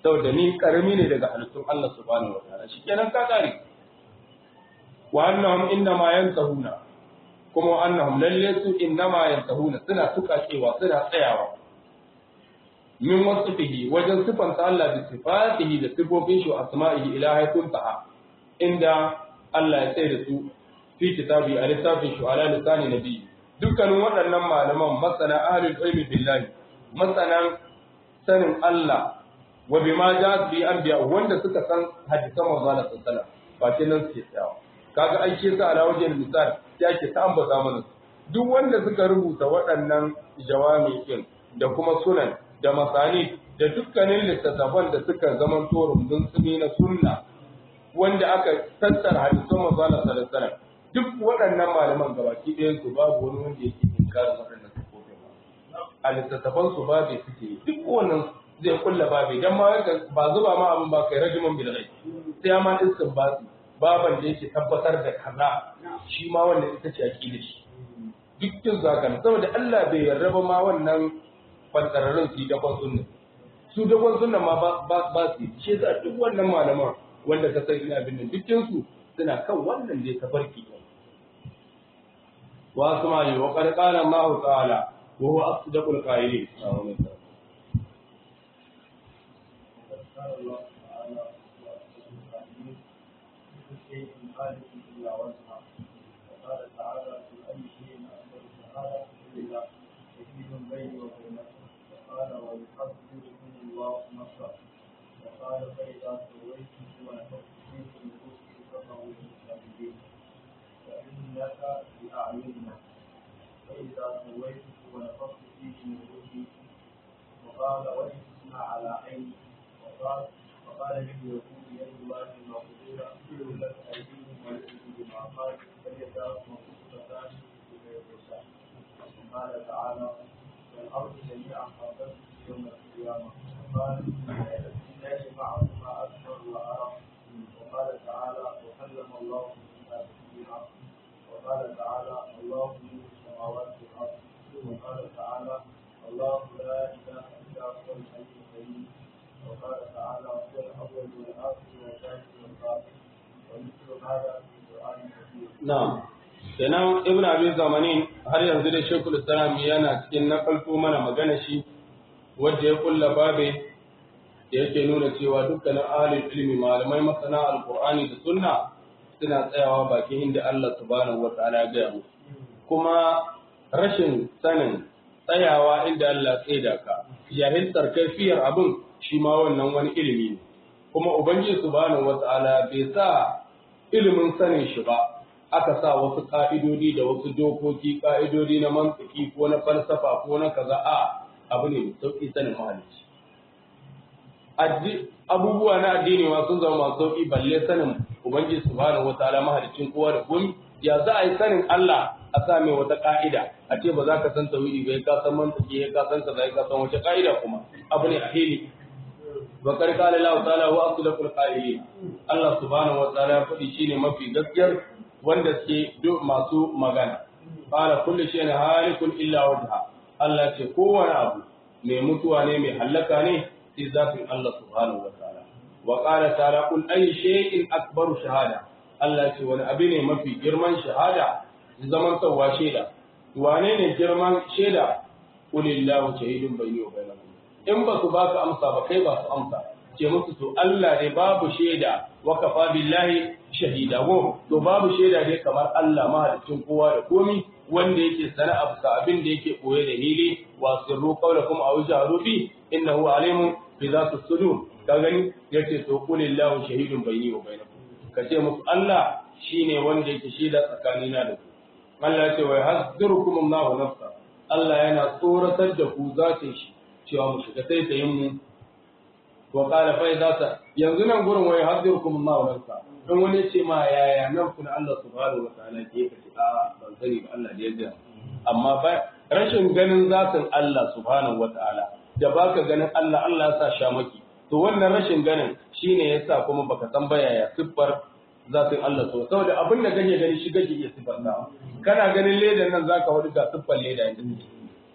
Speaker 1: saboda ni karami ne daga halittun Allah subhanahu wataala shikenan ka kare wa annahum innama yantahuna kuma annahum lalle su innama yantahuna suna tukacewa suna tsayawa min wasfihi wajen sifanta Allah da sifatihi da sifofin shi wa asma'ihi ila haytun taha inda Allah ya tsaye da su fi kitabi a littafin shi ala lisani nabi dukkanin waɗannan malaman masana ahlul ilmi billahi masanan sanin Allah wa bima ja bi anbiya wanda suka san hadisan manzo Allah sallallahu alaihi wasallam ba nan suke tsayawa kaga an ce sa ala wajen misal ya ke ta ambata mana duk wanda suka rubuta waɗannan jawami din da kuma sunan da masani da dukkanin littattafan da suka zama to rumbun tsumi na sunna wanda aka tattara hadisan manzo Allah sallallahu alaihi wasallam duk waɗannan malaman gabaki ɗayan su babu wani wanda yake inkarin waɗannan sifofin a littattafan su babu suke duk wannan zai kulla babu dan ma ba zuba ma abin ba kai rajiman bil ghaib sai ma istinbati baban da yake tabbatar da kaza shi ma wannan ita ce aqida shi dukkan zaka saboda Allah bai yarda ba ma wannan fantararrun su da kwan sunna su da kwan sunna ma ba ba su shi yasa duk wannan malaman wanda ka san ina abin nan dukkan su suna kan wannan da ya tafarki wa asma'i wa qad qala Allah ta'ala wa huwa asdaqul qa'ilin
Speaker 2: خالق إلا وجهه وقال تعالى في أي شيء أكبر شهادة إلا شهيد بيني وبينكم وقال ويحذركم الله نصرا وقال فإذا سويته ونفخت فيه من روحي فقعوا للشاهدين فإنك بأعيننا فإذا سويته ونفخت فيه من روحي وقال وجهنا على عيني وقال وقال لليهود يد الله المغفورة لك أيديهم وليسوا بما قال فليداه مبسوطتان بغير يشاء وقال تعالى والأرض جميعا قبضته يوم القيامة وقال إن معهما أكبر وأرى وقال تعالى وكلم الله موسى تكليما وقال تعالى الله نور السماوات والأرض وقال تعالى الله لا إله إلا هو الحي القيوم وقال تعالى هو الأول والآخر والثالث والباقي ومثل هذا في القرآن كثير.
Speaker 1: na'am kenan ibn abi zamanin har yanzu da shekul islam yana cikin nakalto mana magana shi wanda ya kulla babe da yake nuna cewa dukkanin ahlul ilmi malamai masana alqur'ani da sunna suna tsayawa bakin inda Allah subhanahu wataala ya gaya musu kuma rashin sanin tsayawa inda Allah ya tsaida ka jahiltar kaifiyar abin shi ma wannan wani ilimi ne kuma ubangiji subhanahu wataala bai sa ilimin sanin shi ba aka sa wasu ka'idodi da wasu dokoki ka'idodi na mantiki ko na falsafa ko na kaza a abu ne mai sauki sanin mahalicci abubuwa na addini ma sun zama masu sauki balle sanin ubangiji subhanahu wataala mahalicin kowa da komai ya za a yi sanin Allah a sa mai wata ka'ida a ce ba za ka san tauhidi ba ka san mantiki ka san kaza ka san wace ka'ida kuma abu ne a hili bakar kala Allah ta'ala wa asdaqul qa'ilin Allah subhanahu wa ta'ala ya faɗi shine mafi gaskiyar wanda suke masu magana qala kullu shay'in halikun illa wajha Allah ce kowane abu mai mutuwa ne mai hallaka ne sai zafin Allah subhanahu wa ta'ala wa qala ta'ala kul ayi shay'in akbaru shahada Allah ce wani abu ne mafi girman shahada zaman tsawa shaida wane ne girman shaida kulillahu shahidun bayni wa bainakum in ba su ba su amsa ba kai ba su amsa ce musu to Allah ne babu shaida wa kafa billahi shahida go to babu shaida ne kamar Allah mahalicin kowa da komi wanda yake sana abu abin da yake koye da hili wa sirru qawlakum aw jaharu bi innahu alimun bi zati sudur ka gani yace to qulillahu shahidun bayni wa bainakum ka ce musu Allah shine wanda yake shaida tsakanina da ku Allah ya ce wa yahzurukum Allahu nafsa Allah yana tsoratar da ku zatin shi cewa mu shiga taitayin mu wa qala fa idza ta yanzu nan gurin wai hadirukum Allah wa nafsa dan wani ce ma yaya nan kun Allah subhanahu wa ta'ala ke ka ce a ban sani ba Allah da yadda amma ba rashin ganin zatin Allah subhanahu wa ta'ala da baka ganin Allah Allah ya sa shamaki to wannan rashin ganin shine yasa kuma baka san ba yaya siffar zatin Allah so saboda abin da kake gani shi kake iya siffar kana ganin ledan nan zaka wadi ga siffar leda inda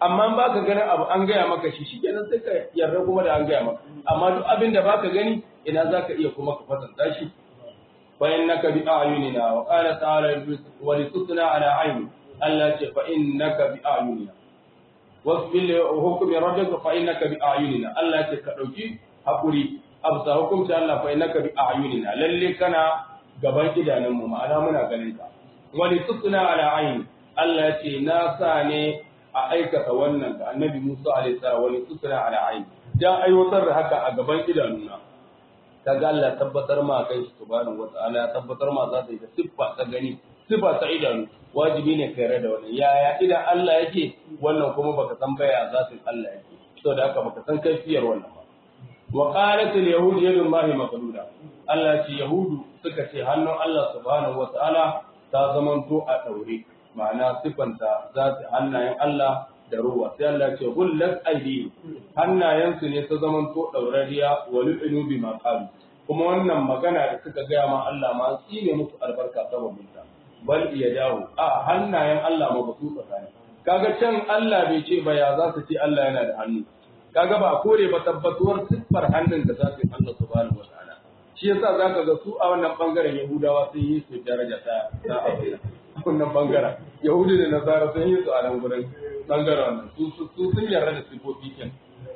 Speaker 1: amma ba ka ganin abu an gaya maka shi shikenan sai ka yarda kuma da an gaya maka amma duk abin da baka gani ina za ka iya kuma ka kwatanta shi fa innaka bi a'yunina wa qala ta'ala wa litusna ala ayni Allah ce fa innaka bi a'yunina wasbil hukmi rabbika fa innaka bi a'yunina Allah ce ka dauki hakuri absa hukunci Allah fa innaka bi a'yunina lalle kana gaban idanunmu ma'ana muna ganin ka wa litusna ala ayni Allah ce na sa ne a aikata wannan ga annabi Musa alaihi salam wani tusra ala aini dan aiwatar da haka a gaban idanuna kaga Allah tabbatar ma kai shi subhanahu wataala ya tabbatar ma za ta yi da siffa ta gani siffa ta idanu wajibi ne kai da wannan yaya idan Allah yake wannan kuma baka san baya za ta Allah yake saboda haka baka san kaifiyar wannan ba wa qalat al yahud yadu Allah maqluda Allah ce yahudu suka ce hannun Allah subhanahu wataala ta zamanto a daure ma'ana sifanta za su hannayen Allah da ruwa sai Allah ce gullat aidi hannayensu ne ta zaman to daurariya wa lu'inu bi ma qalu kuma wannan magana da suka gaya ma Allah ma tsine musu albarka sababin ta bal iya dawo a hannayen Allah ma ba su tsakani kaga can Allah bai ce ba ya za su ce Allah yana da hannu kaga ba kore ba tabbatuwar siffar hannun da zatin Allah subhanahu wa ta'ala shi yasa zaka ga su a wannan bangaren Yahudawa sun yi su daraja ta ta abu wannan bangaren yahudi da nasara sun yi su a nan gurin bangaren wannan su sun yarda da sifofi kin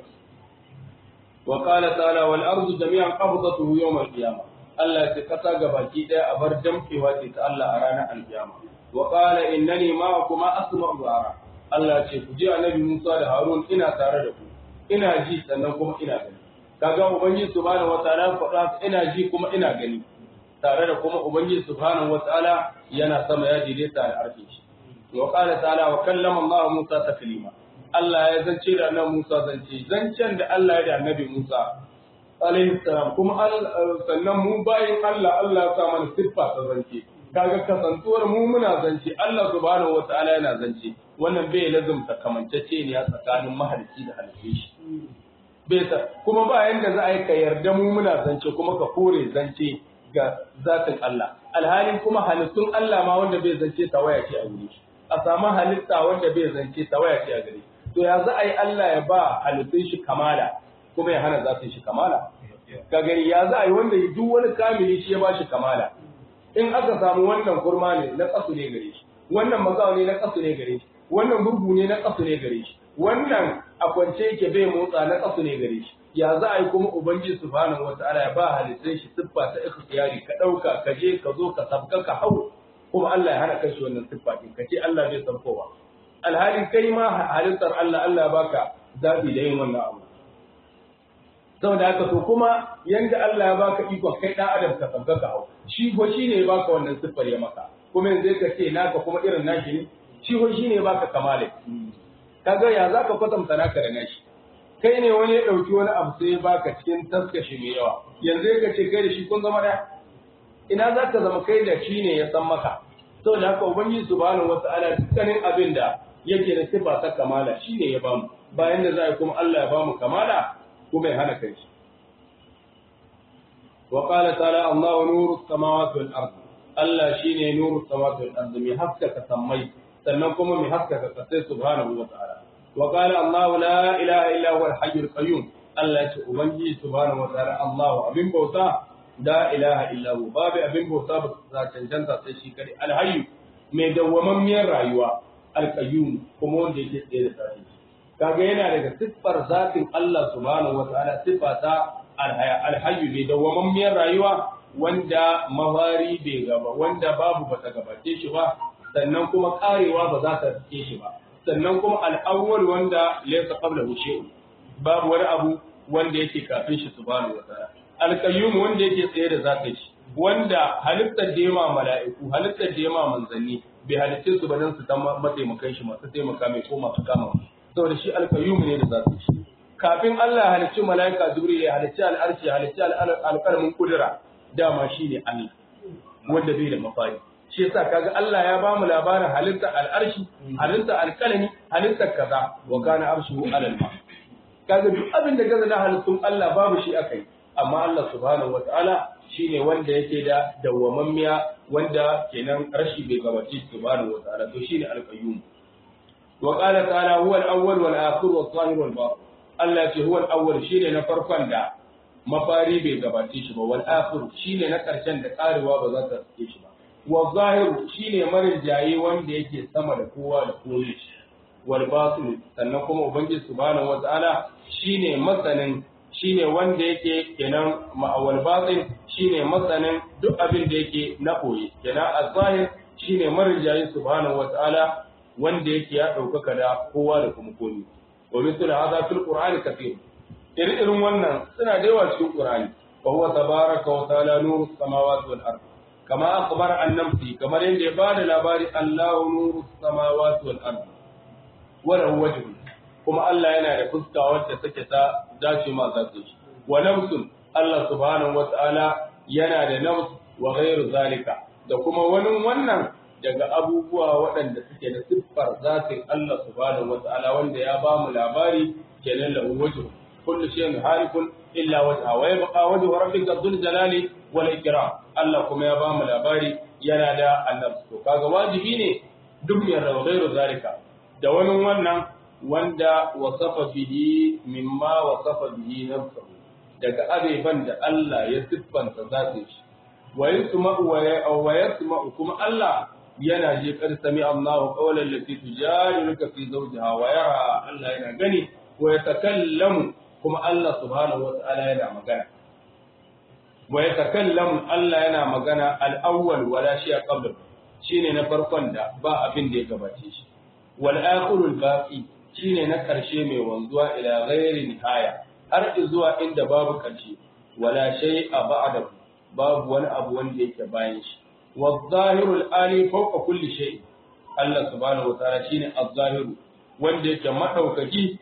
Speaker 1: wa qala ta'ala wal ardu jami'an qabdatuhu yawm al qiyamah Allah ya ce kasa gabaki daya a bar jamkewa ce ta Allah a ranar alkiyama wa qala innani ma'akum asma'u wa ara Allah ya ce ku ji annabi Musa da Harun ina tare da ku ina ji sannan kuma ina gani kaga ubangiji subhanahu wataala faɗa ina ji kuma ina gani tare da kuma Ubangiji subhanahu wa ta'ala yana sama ya daidaita da arfin shi. Wa qala ta'ala wa kallama Allah Musa taklima. Allah ya zance da Annabi Musa zance, zancen da Allah ya da Annabi Musa alaihi salam kuma sannan mu bayin Allah Allah ya sa mana siffa ta zance. Kaga kasantuwar mu muna zance, Allah subhanahu wa ta'ala yana zance. Wannan bai lazumta kamancece ne a tsakanin mahalicci da halitta shi. Bai kuma ba yanda za a yi ka yarda mu muna zance kuma ka kore zance ga zatin Allah alhalin kuma halittun Allah ma wanda bai zance tawaya ce a gare shi a samu halitta wanda bai zance tawaya ce a gare shi to ya za a yi Allah ya ba halittun shi kamala kuma ya hana zatin shi kamala ka gani ya za a yi wanda duk wani kamili shi ya ba shi kamala in aka samu wannan kurma ne na kasu ne gare shi wannan magawa ne na kasu ne gare shi wannan gurgu ne na kasu ne gare shi wannan a kwance yake bai motsa na kasu ne gare shi ya za a yi kuma ubangiji subhanahu wataala ya ba halittai shi siffa ta ikhtiyari ka dauka ka je ka zo ka sabka ka hau kuma Allah ya hana kai shi wannan siffa din ka ce Allah bai san kowa alhali kai ma halittar Allah Allah ya baka zabi da yin wannan abu saboda haka to kuma yanda Allah ya baka iko kai dan adam ka sabka ka hau shi ko shine ya baka wannan siffar ya maka kuma yanzu ka ce naka kuma irin nashi ne shi ko shine ya baka kamale kaga ya zaka kwatanta naka da nashi kai ne wani ya ɗauki wani abu sai ya baka cikin taskashi mai yawa yanzu ya ce kai da shi kun zama ɗaya ina za ka zama kai da shi ne ya san maka saboda haka ubangiji subhanahu wata'ala dukkanin abin da yake da sifa ta kamala shi ne ya bamu bayan da za a kuma Allah ya bamu kamala kuma ya hana kai shi wa qala ta'ala Allahu nuru samawati wal ard Allah shine nuru samawati wal ard mai haskaka sammai sannan kuma mai haskaka kasai subhanahu wata'ala وقال الله لا إله إلا هو الحي القيوم الله يقول أبنجي سبحانه وتعالى الله أبن بوتا لا إله إلا هو باب أبن بوتا بسا چنچنتا سيشي كري الحي mai dawwamammiyar rayuwa alƙayyum kuma wanda yake tsaye da sahi kaga yana daga siffar zatin Allah subhanahu wataala siffa ta alhayyu mai dawwamammiyar rayuwa wanda mafari bai gaba wanda babu bata gabace shi ba sannan kuma karewa ba za ta rike shi ba sannan kuma al'awwal wanda laysa qablahu shay'un babu wani abu wanda yake kafin shi subhanahu wa ta'ala al-qayyum wanda yake tsaye da zakai shi wanda halittar da yama mala'iku halittar da yama manzanni bai halitte su ba dan su dan mataimakan shi masu taimaka mai ko masu kama saboda shi al-qayyum ne da zakai shi kafin Allah ya halicci mala'ika jibril ya halicci al-arshi ya halicci al-qalmin kudura dama shine Allah wanda bai da mafari shi yasa kaga Allah ya ba mu labarin halittar al'arshi halittar alkalami halittar kaza wa kana arshuhu alal ma kaga duk abin da gaza na halittun Allah babu shi akai amma Allah subhanahu wataala shine wanda yake da dawwamammiya wanda kenan rashi bai gabaci subhanahu wataala to shine alqayyum wa qala ta'ala huwa al-awwal wal akhir wal zahir wal batin Allah ce huwa al-awwal shine na farkon da mafari bai gabace shi ba wal akhir shine na karshen da karewa ba za ta sake shi ba wa zahir shine marin jaye wanda yake sama da kowa da komai wal batin sannan kuma ubangiji subhanahu wataala shine masanin shine wanda yake kenan ma'awal batin shine masanin duk abin da yake na koyi kenan az-zahir shine marin jaye subhanahu wataala wanda yake ya ɗaukaka da kowa da kuma komi wa mithlu hadha fil qur'ani kathir irin wannan suna da yawa cikin qur'ani wa huwa tabaraka wa ta'ala nuru samawati wal ard kama akhbara an namsi kamar yadda ya bada labari Allahu nuru samawati wal ard wa lahu wajhu kuma Allah yana da fuska wacce take ta dace ma zata shi wa nafsun Allah subhanahu wa ta'ala yana da nafs wa ghairu zalika da kuma wani wannan daga abubuwa waɗanda suke da siffar zatin Allah subhanahu wata'ala wanda ya ba mu labari kenan lahu wajhu kullu shay'in harikun illa wajha wa yabqa wajhu rabbika dhul jalali wal ikram Allah kuma ya ba mu labari yana da annabs to kaga wajibi ne duk ya rawa ghairu zalika da wani wannan wanda wasafa bihi mimma wasafa bihi nafsuhu daga abeban da Allah ya siffanta zatin shi wa yasma'u wa yasma'u kuma Allah yana je kar sami Allah qawlan lati tujadiluka fi zawjiha wa yara Allah yana gani wa yatakallamu kuma Allah subhanahu wa ta'ala yana magana wa yatakallamu Allah yana magana al-awwal wala shi qabla shine na farkon da ba abin da ya gabace shi wal akhirul baqi shine na karshe mai wanzuwa ila ghairi nihaya har zuwa inda babu karshe wala shay'a ba'da babu wani abu wanda yake bayan shi والظاهر الآلي فوق كل شيء الله سبحانه وتعالى شيني الظاهر wanda yake madaukaki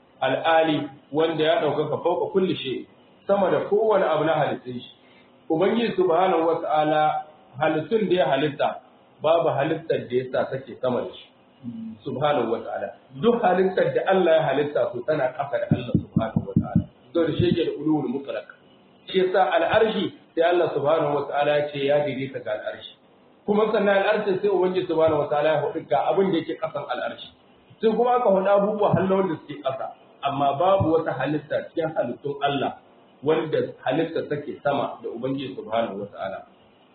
Speaker 1: al'ali wanda ya daukaka fauka kulli shay sama da kowane abu na halittun shi ubangiji subhanahu wata'ala halittun da ya halitta babu halittar da yasa take sama da shi subhanahu wata'ala duk halittar da Allah ya halitta su tana kafa da Allah subhanahu wata'ala to da shi yake da ulul mutlaq shi yasa al'arshi sai Allah subhanahu wataala ya ce ya daidaita ga al'arshi kuma sannan al'arshi sai ubangiji subhanahu wataala ya hudu ga abin da yake kasan al'arshi sai kuma aka hudu abubuwa hallon da suke kasa amma babu wata halitta cikin halittun Allah wanda halitta take sama da ubangiji subhanahu wataala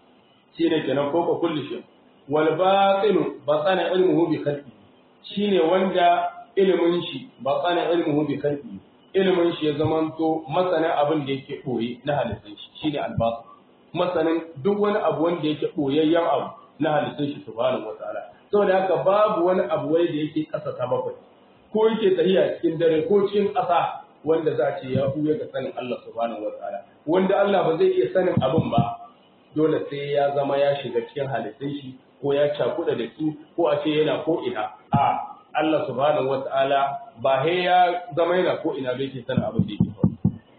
Speaker 1: shine kenan ko ka kulli shi wal batinu batana ilmuhu bi khalqi shine wanda ilimin shi batana ilmuhu bi khalqi ilimin shi ya zamanto masanin abin da yake ɓoye na halittun shi shine albasu masanin duk wani abu wanda yake ɓoyayyen abu na halittun shi subhanahu wataala saboda haka babu wani abu wai da yake ƙasa ta bakwai ko yake tafiya cikin dare ko cikin ƙasa wanda za a ce ya huya ga sanin Allah subhanahu wataala wanda Allah ba zai iya sanin abin ba dole sai ya zama ya shiga cikin halittun shi ko ya cakuɗa da su ko a ce yana ko ina a Allah subhanahu wata'ala ba he ya zama yana ko ina bai ke sanin abin da yake faru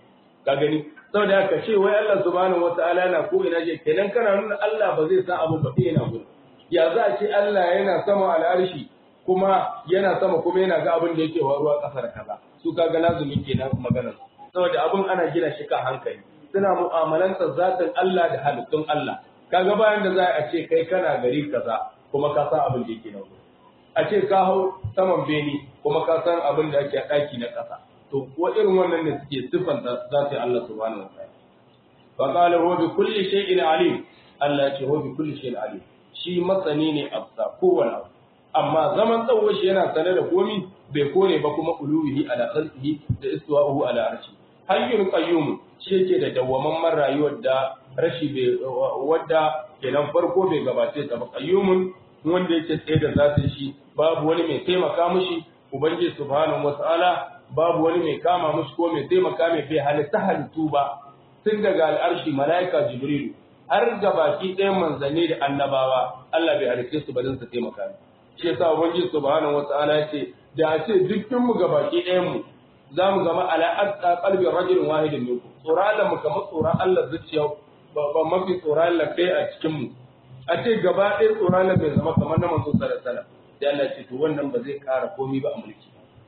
Speaker 1: ka gani saboda haka ce wai Allah subhanahu wata'ala yana ko ina je kenan kana nuna Allah ba zai san abin ba sai yana gudu ya za a ce Allah yana sama al'arshi kuma yana sama kuma yana ga abin da yake faruwa ƙasa da kaza su kaga lazumi kenan maganar saboda abin ana gina shi kan hankali suna mu'amalantar zatin Allah da halittun Allah kaga bayan da za a ce kai kana gari kaza kuma ka san abin da yake nan a ce ka hau saman beni kuma ka san abin da ake a ɗaki na ƙasa to ko irin wannan ne suke siffanta zatin Allah subhanahu wa ta'ala fa qala huwa bi kulli shay'in alim Allah ya ce huwa bi kulli shay'in alim shi masani ne a kowane abu amma zaman tsawon shi yana sane da komi bai kore ba kuma uluwihi ala khalqihi da istiwa'uhu ala arshi hayyun qayyum shi yake da dawwamamman rayuwar da rashi bai wadda kenan farko bai gabace ta ba qayyumun wanda yake tsaye da zatin shi babu wani mai taimaka mishi ubangiji subhanahu wata'ala babu wani mai kama mishi ko mai taimaka mai bai halitta halittu ba tun daga al'arshi malaika jibrilu har ga baki ɗayan manzanni da annabawa Allah bai halitta su ba don su taimaka ne shi yasa ubangiji subhanahu wata'ala ya ce da a ce dukkan mu ga baki ɗayan mu za mu zama ala atqa qalbi rajulin wahidin minkum tsoron Allah mu kamar tsoron Allah zuciya ba mafi tsoron Allah kai a cikin mu a ce gaba ɗaya tsoron Allah bai zama kamar na manzo sallallahu alaihi wasallam sai Allah ce to wannan ba zai ƙara komai ba a mulki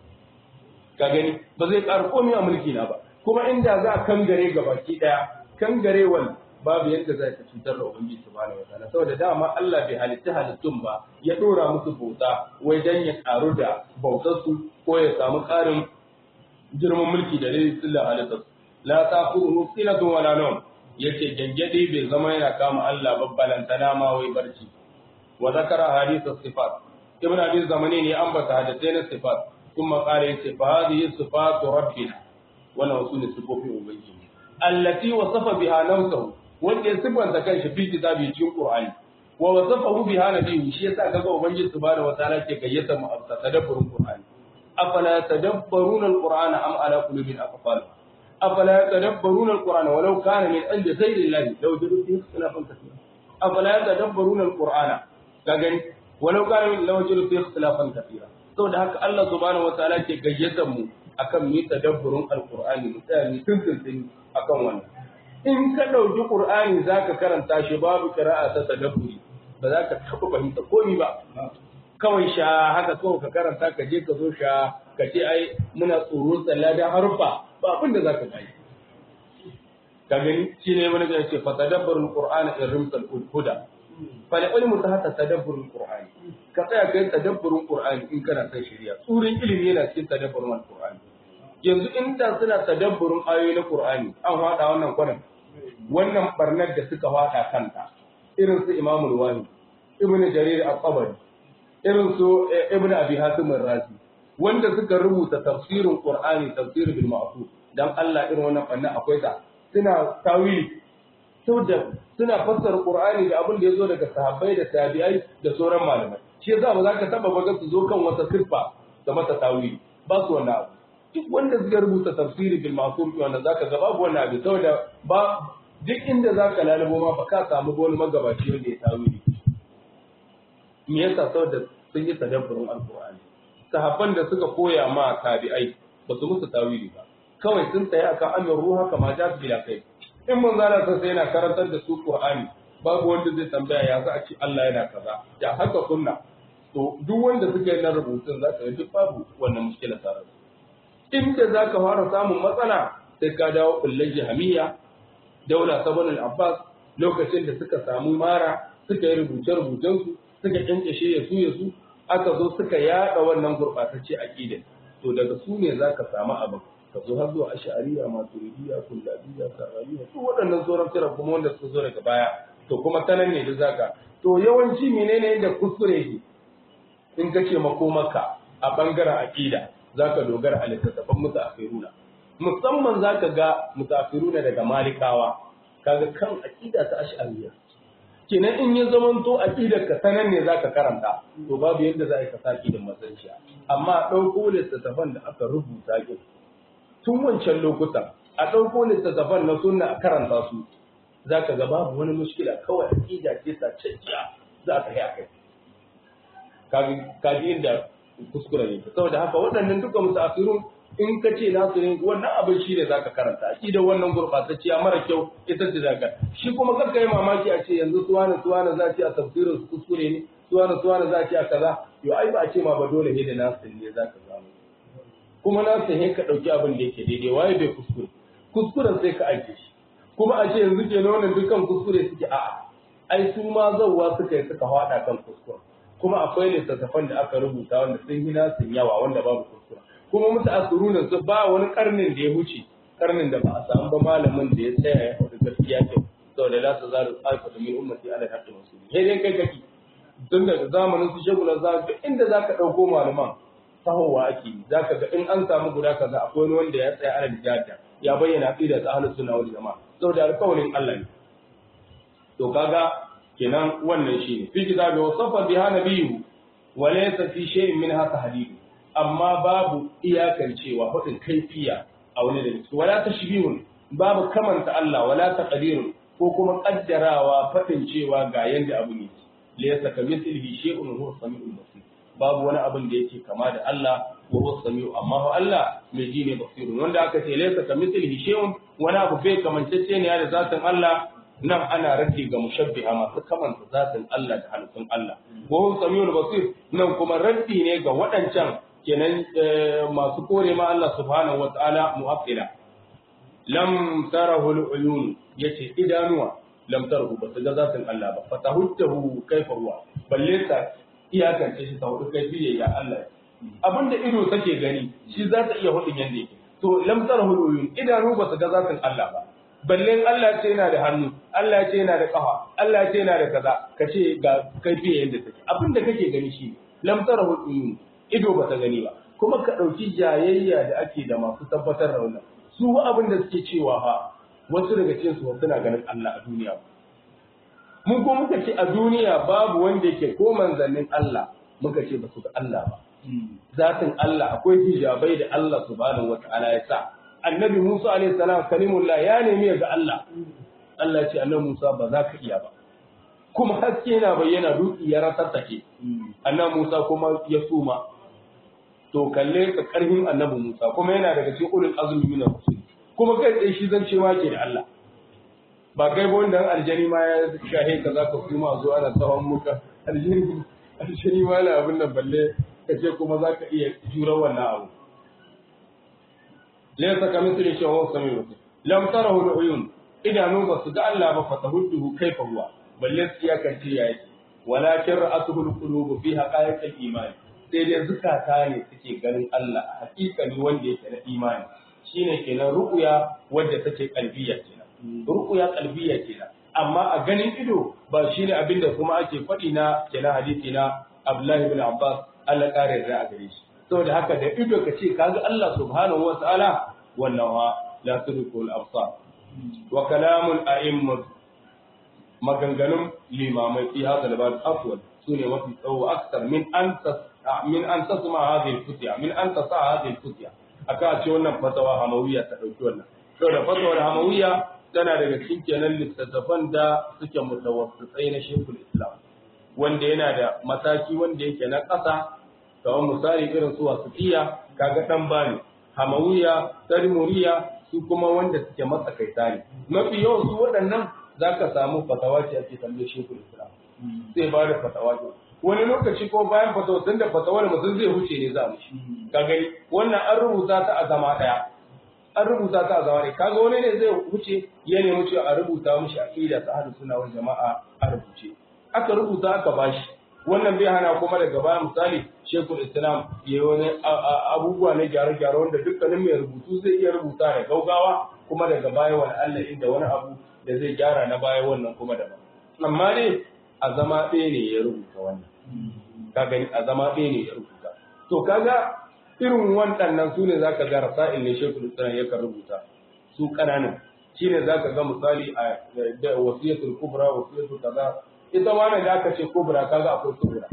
Speaker 1: ka gani ba zai ƙara komai a mulki na ba kuma inda za a kangare ga baki ɗaya kangarewal babu yadda za ka cutar da ubangiji subhanahu wataala saboda dama Allah bai halitta halittun ba ya dora musu bauta wai dan ya karu da bautar su ko ya samu karin girman mulki da dai sallah halitta la ta'khudhu sinatun wala nawm yace gangade bai zama yana kama Allah babbalantana ma wai barci wa zakara hadith sifat ibn abi zamani ne ambata hadisai na sifat kuma kare yace fa hadhihi sifatu rabbina wannan wasu ne sifofin ubangiji allati wasafa biha nafsuhu wanda ya sifanta kanshi fi kitabi cikin qur'ani wa wasafahu biha nabiyyu shi yasa kaga ubangiji subhanahu wataala ke gayyata mu a tadabburin qur'ani afala tadabbaruna alqur'ana am ala qulubin aqfal afala tadabbaruna alqur'ana walau kana min indi ghayri allahi law jadu fi ikhtilafan kathira afala tadabbaruna alqur'ana kaga walau kana min law jadu fi ikhtilafan kathira saboda haka Allah subhanahu wataala ke gayyata mu akan mu tadabburin alqur'ani mu tsaya mu tuntuntuni akan wannan in ka dauki qur'ani zaka karanta shi babu qira'a ta tadabburi ba za ka taɓa fahimta komai ba kawai sha haka kawai ka karanta ka je ka zo sha ka ce ai muna tsoron tsalla da harfa ba abin da za ka gani ka gani shi ne wani zai ce fa tadabburul qur'ana in rimsal huda fa la ilmu ta hata tadabburul qur'ani ka tsaya kai tadabburul qur'ani in kana son shari'a tsurin ilimi yana cikin tadabburul qur'ani yanzu inda suna tadabburin ayoyi na qur'ani an hada wannan kwanan wannan barnar da suka hada kanta irin su imamul wani ibnu jarir al-qabari irin su ibnu abi hatim ar-razi wanda suka rubuta tafsirin qur'ani tafsir bil ma'qul dan Allah irin wannan fannin akwai ta suna tawili saboda suna fassara qur'ani da abin da yazo daga sahabbai da tabi'ai da sauran malamai shi yasa ba za ka taba baga su zo kan wata sirfa da mata tawili ba su wannan abu duk wanda suka rubuta tafsiri bil ma'qul wanda zaka ga babu wannan abu saboda ba duk inda zaka lalubo ma ba ka samu wani magabaci wanda ya tawili me yasa saboda sun yi tadabburin alqur'ani sahabban da suka koya ma tabi'ai ba su musu tawili ba kawai sun tsaya akan amin ruha kama ja bila kai in mun zana sai yana karantar da su qur'ani babu wanda zai tambaya ya za a ci Allah yana kaza ya haka sunna to duk wanda suka yi na rubutun za ka duk babu wannan mushkila tare inda za ka fara samun matsala sai ka dawo kullun jahamiya daula sabon al-abbas lokacin da suka samu mara suka yi rubuce-rubucensu suka kyankyashe ya su ya su aka zo suka yada wannan gurbatacce aqida to daga su ne zaka samu abin ka zo har zuwa ash'ariyya maturidiyya kullabiyya karramiyya to waɗannan sauran tira kuma wanda suka zo daga baya to kuma tanan ne da zaka to yawanci menene da kuskure yake in kace makomaka a bangaren aqida zaka dogara a littattafan mutaakhiruna musamman zaka ga mutaakhiruna daga malikawa kaga kan aqida ta ash'ariyya kenan in ya zamanto aqidar ka sanan ne zaka karanta to babu yadda za ka saki da masanciya amma dauko littattafan da aka rubuta ki tun wancan lokutan a dauko littattafan na sunna a karanta su zaka ga babu wani mushkila kawai aqida ce ta cacciya za ka yi akai kaji kaji inda kuskure ne saboda haka waɗannan duka musafirun in ka ce nasu ne wannan abin shi ne zaka karanta aqida wannan gurbatacciya mara kyau ita ce zaka shi kuma kanka yi mamaki a ce yanzu suwana suwana za ce a tafsirin su kuskure ne suwana suwana za ce a kaza yo ai ba a ce ma ba dole ne da nasu ne zaka samu kuma nasu ne ka dauki abin da yake daidai waye bai kuskure kuskuren sai ka aike shi kuma a ce yanzu ke wannan dukkan kuskure suke a'a ai su ma zauwa suka yi suka hada kan kuskure kuma akwai littattafan da aka rubuta wanda sun yi nasu yawa wanda babu kuskure kuma mutu asiruna su ba wani karnin da ya wuce karnin da ba a samu ba malamin da ya tsaya ya faɗi gaskiya ke saboda la su zaru alfa da min ummati ala haqqi musulmi sai dai kai kake tun daga zamanin su shagula za ka inda zaka dauko malaman tahowa ake yi zaka ga in an samu guda kaza akwai wani wanda ya tsaya ala jihada ya bayyana aqida ta ahlus sunna wal jamaa saboda alƙawarin Allah ne to kaga kenan wannan shine fi kitabi wa safa biha nabiyyu wa laysa fi shay'in minha tahdidu amma babu iyakan cewa hudin kaifiya a wani da ciki wala tashbihun babu kamanta Allah wala taqdirun ko kuma kaddarawa fadin cewa ga yanda abu ne laysa kamithlihi shay'un huwa samiul basir babu wani abin da yake kama da Allah wa huwa samiu amma fa Allah mai ji ne basirun wanda aka ce laysa kamithlihi shay'un wani abu bai kamancece ne da zatin Allah nan ana raddi ga mushabbiha masu kamanta zatin Allah da halittun Allah wa huwa samiul basir nan kuma raddi ne ga waɗancan kenan masu kore ma Allah subhanahu wa ta'ala mu'aqqila lam tarahu al-uyun yace idanuwa lam tarahu ba su ga zatin Allah ba fatahuddahu kaifa huwa balle ta iyakance shi ta hudu kai biye ya Allah abinda ido take gani shi za ta iya hudin yanda yake to lam tarahu uyun idanu ba su ga zatin Allah ba balle Allah ce yana da hannu Allah ce yana da kafa Allah ce yana da kaza kace ga kai biye yanda take abinda kake gani shi lam tarahu uyun ido ba ta gani ba kuma ka dauki jayayya da ake da masu tabbatar da wannan su abin da suke cewa ha wasu daga cikin su suna ganin Allah a duniya mun ko muka ce a duniya babu wanda yake ko manzannin Allah muka ce ba su ga Allah ba zatin Allah akwai hijabai da Allah subhanahu wata'ala ya sa annabi Musa alaihi salam kalimullah ya nemi ya ga Allah Allah ya ce annabi Musa ba za ka iya ba kuma haske na bayyana dutse ya rasattake annabi Musa kuma ya suma to kalle ka karfin annabi Musa kuma yana daga cikin ulul azmi min rusul kuma kai tsaye shi zan cewa ke da Allah ba kai ba wanda aljani ma ya shahe ka zaka kuma zo ana tsawon muka aljani aljani ma na abin nan balle ka ce kuma zaka iya jura wannan abu laysa kamithli shay'un wa samiu lam tarahu al-uyun idanu ba su ga Allah ba fatahudduhu kaifa huwa balle tsiya kan ce yayi walakin ra'atuhu al-qulub fi haqa'iq al-iman sai dai zukata ne suke ganin Allah a hakikani wanda yake na imani shine kenan ru'ya wadda take kalbiya kenan ru'ya kalbiya kenan amma a ganin ido ba shine abinda kuma ake faɗi na kenan hadisi na Abdullahi ibn Abbas Allah kare da a gare shi saboda haka da ido ka ce kaga Allah subhanahu wa ta'ala wannan wa la tudrikul absar wa kalamul a'immat maganganun limamai fi hada al-bab afwal sune mafi tsawo aksar min an min an tasma hadhihi al-futya min an tasa hadhihi al-futya aka ce wannan fatawa hamawiya ta dauki wannan saboda fatawar hamawiya tana daga cikin kenan littattafan da suke mutawassitsai na shekul islam wanda yana da mataki wanda yake na ƙasa kamar misali irin su wasufiya kaga dan bani hamawiya tarmuriya su kuma wanda suke matsakaita ne mafi yawan su waɗannan zaka samu fatawa ce ake tambaye shekul islam sai ba da fatawa ce wani lokaci ko bayan fatawa tun da fatawar mutum zai huce ne za mu shi ka gani wannan an rubuta ta a zama ɗaya an rubuta ta a zama ɗaya kaga wani ne zai huce ya nemi cewa a rubuta mishi aqida ta ahlus sunna wal jama'a a rubuce aka rubuta aka bashi wannan bai hana kuma daga baya misali shekul islam ya yi wani abubuwa na gyare-gyare wanda dukkanin mai rubutu zai iya rubuta da gaugawa kuma daga baya wani allah inda wani abu da zai gyara na baya wannan kuma daban amma dai a zama ɗaya ne ya rubuta wannan ka gani a zama ɗaya ne ya rubuta to kaga irin waɗannan su ne zaka ga rasa'il ne shekul islam yakan rubuta su ƙananan shine zaka ga misali a wasiyatul kubra wasiyatul kaza ita ma da aka ce kubra kaga akwai kubra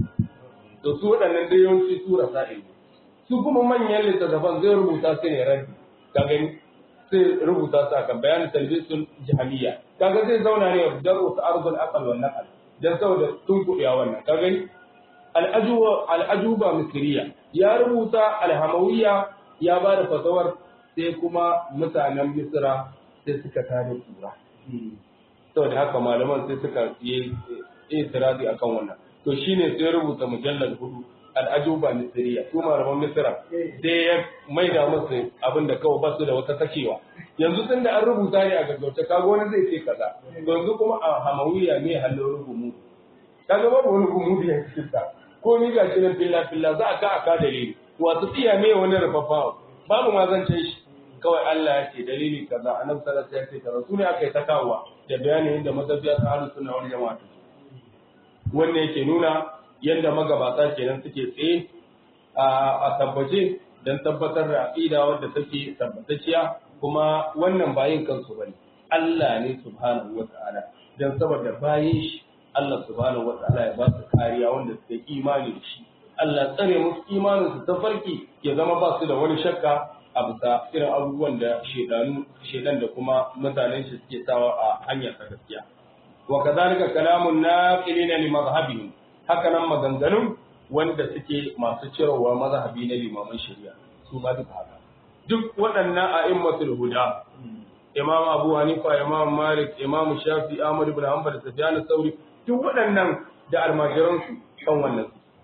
Speaker 1: to su waɗannan dai yawanci su rasa'il su kuma manyan littattafan zai rubuta su ne raddi ka gani sai rubuta su akan bayanin talbisul jahiliya kaga zai zauna ne da rusa arzul aqal wal naqal dan saboda tun kuɗiya wannan ka gani al-ajuba al-ajuba misriya ya rubuta al-hamawiyya ya ba da fatawar sai kuma mutanen misra sai suka tare kura saboda haka malaman sai suka yi itirazi akan wannan to shine sai rubuta mujallal hudu al'ajuba misriya su malaman misra sai ya maida musu abin da kawai basu da wata takewa yanzu tun da an rubuta ne a gaggauta kaga wani zai ce kaza yanzu kuma a hamawiya ne halin rubumu kaga babu wani gumu da ya cikin ko ni ga shi nan filla filla za a ka aka dalili wato tsiya me wani rufafa babu ma zan shi kawai Allah ya ce dalili kaza annabi sallallahu alaihi wasallam ya ce kaza sune aka yi ta kawowa da bayanin yadda mazabiya ta ahlus sunna wal jama'a wannan yake nuna yadda magabata kenan suke tsaye a tabbace don tabbatar da aqida wadda take tabbatacciya kuma wannan bayin kansu bane Allah ne subhanahu wata'ala dan saboda bayin shi Allah subhanahu wata'ala ya ba su kariya wanda suke imani da shi Allah tsare musu imanin su ta farki ya zama ba su da wani shakka a bisa irin abubuwan da shedanu shedan da kuma mutanen shi suke sawa a hanyar ta gaskiya wa kadhalika kalamun naqilina li madhhabihim haka nan maganganun wanda suke masu cirowa mazhabi na limaman shari'a su ma duka haka duk waɗannan a'immatul huda imam abu hanifa imam malik imam shafi ahmad ibn hanbal sufyan sauri duk waɗannan da almajiran su kan wannan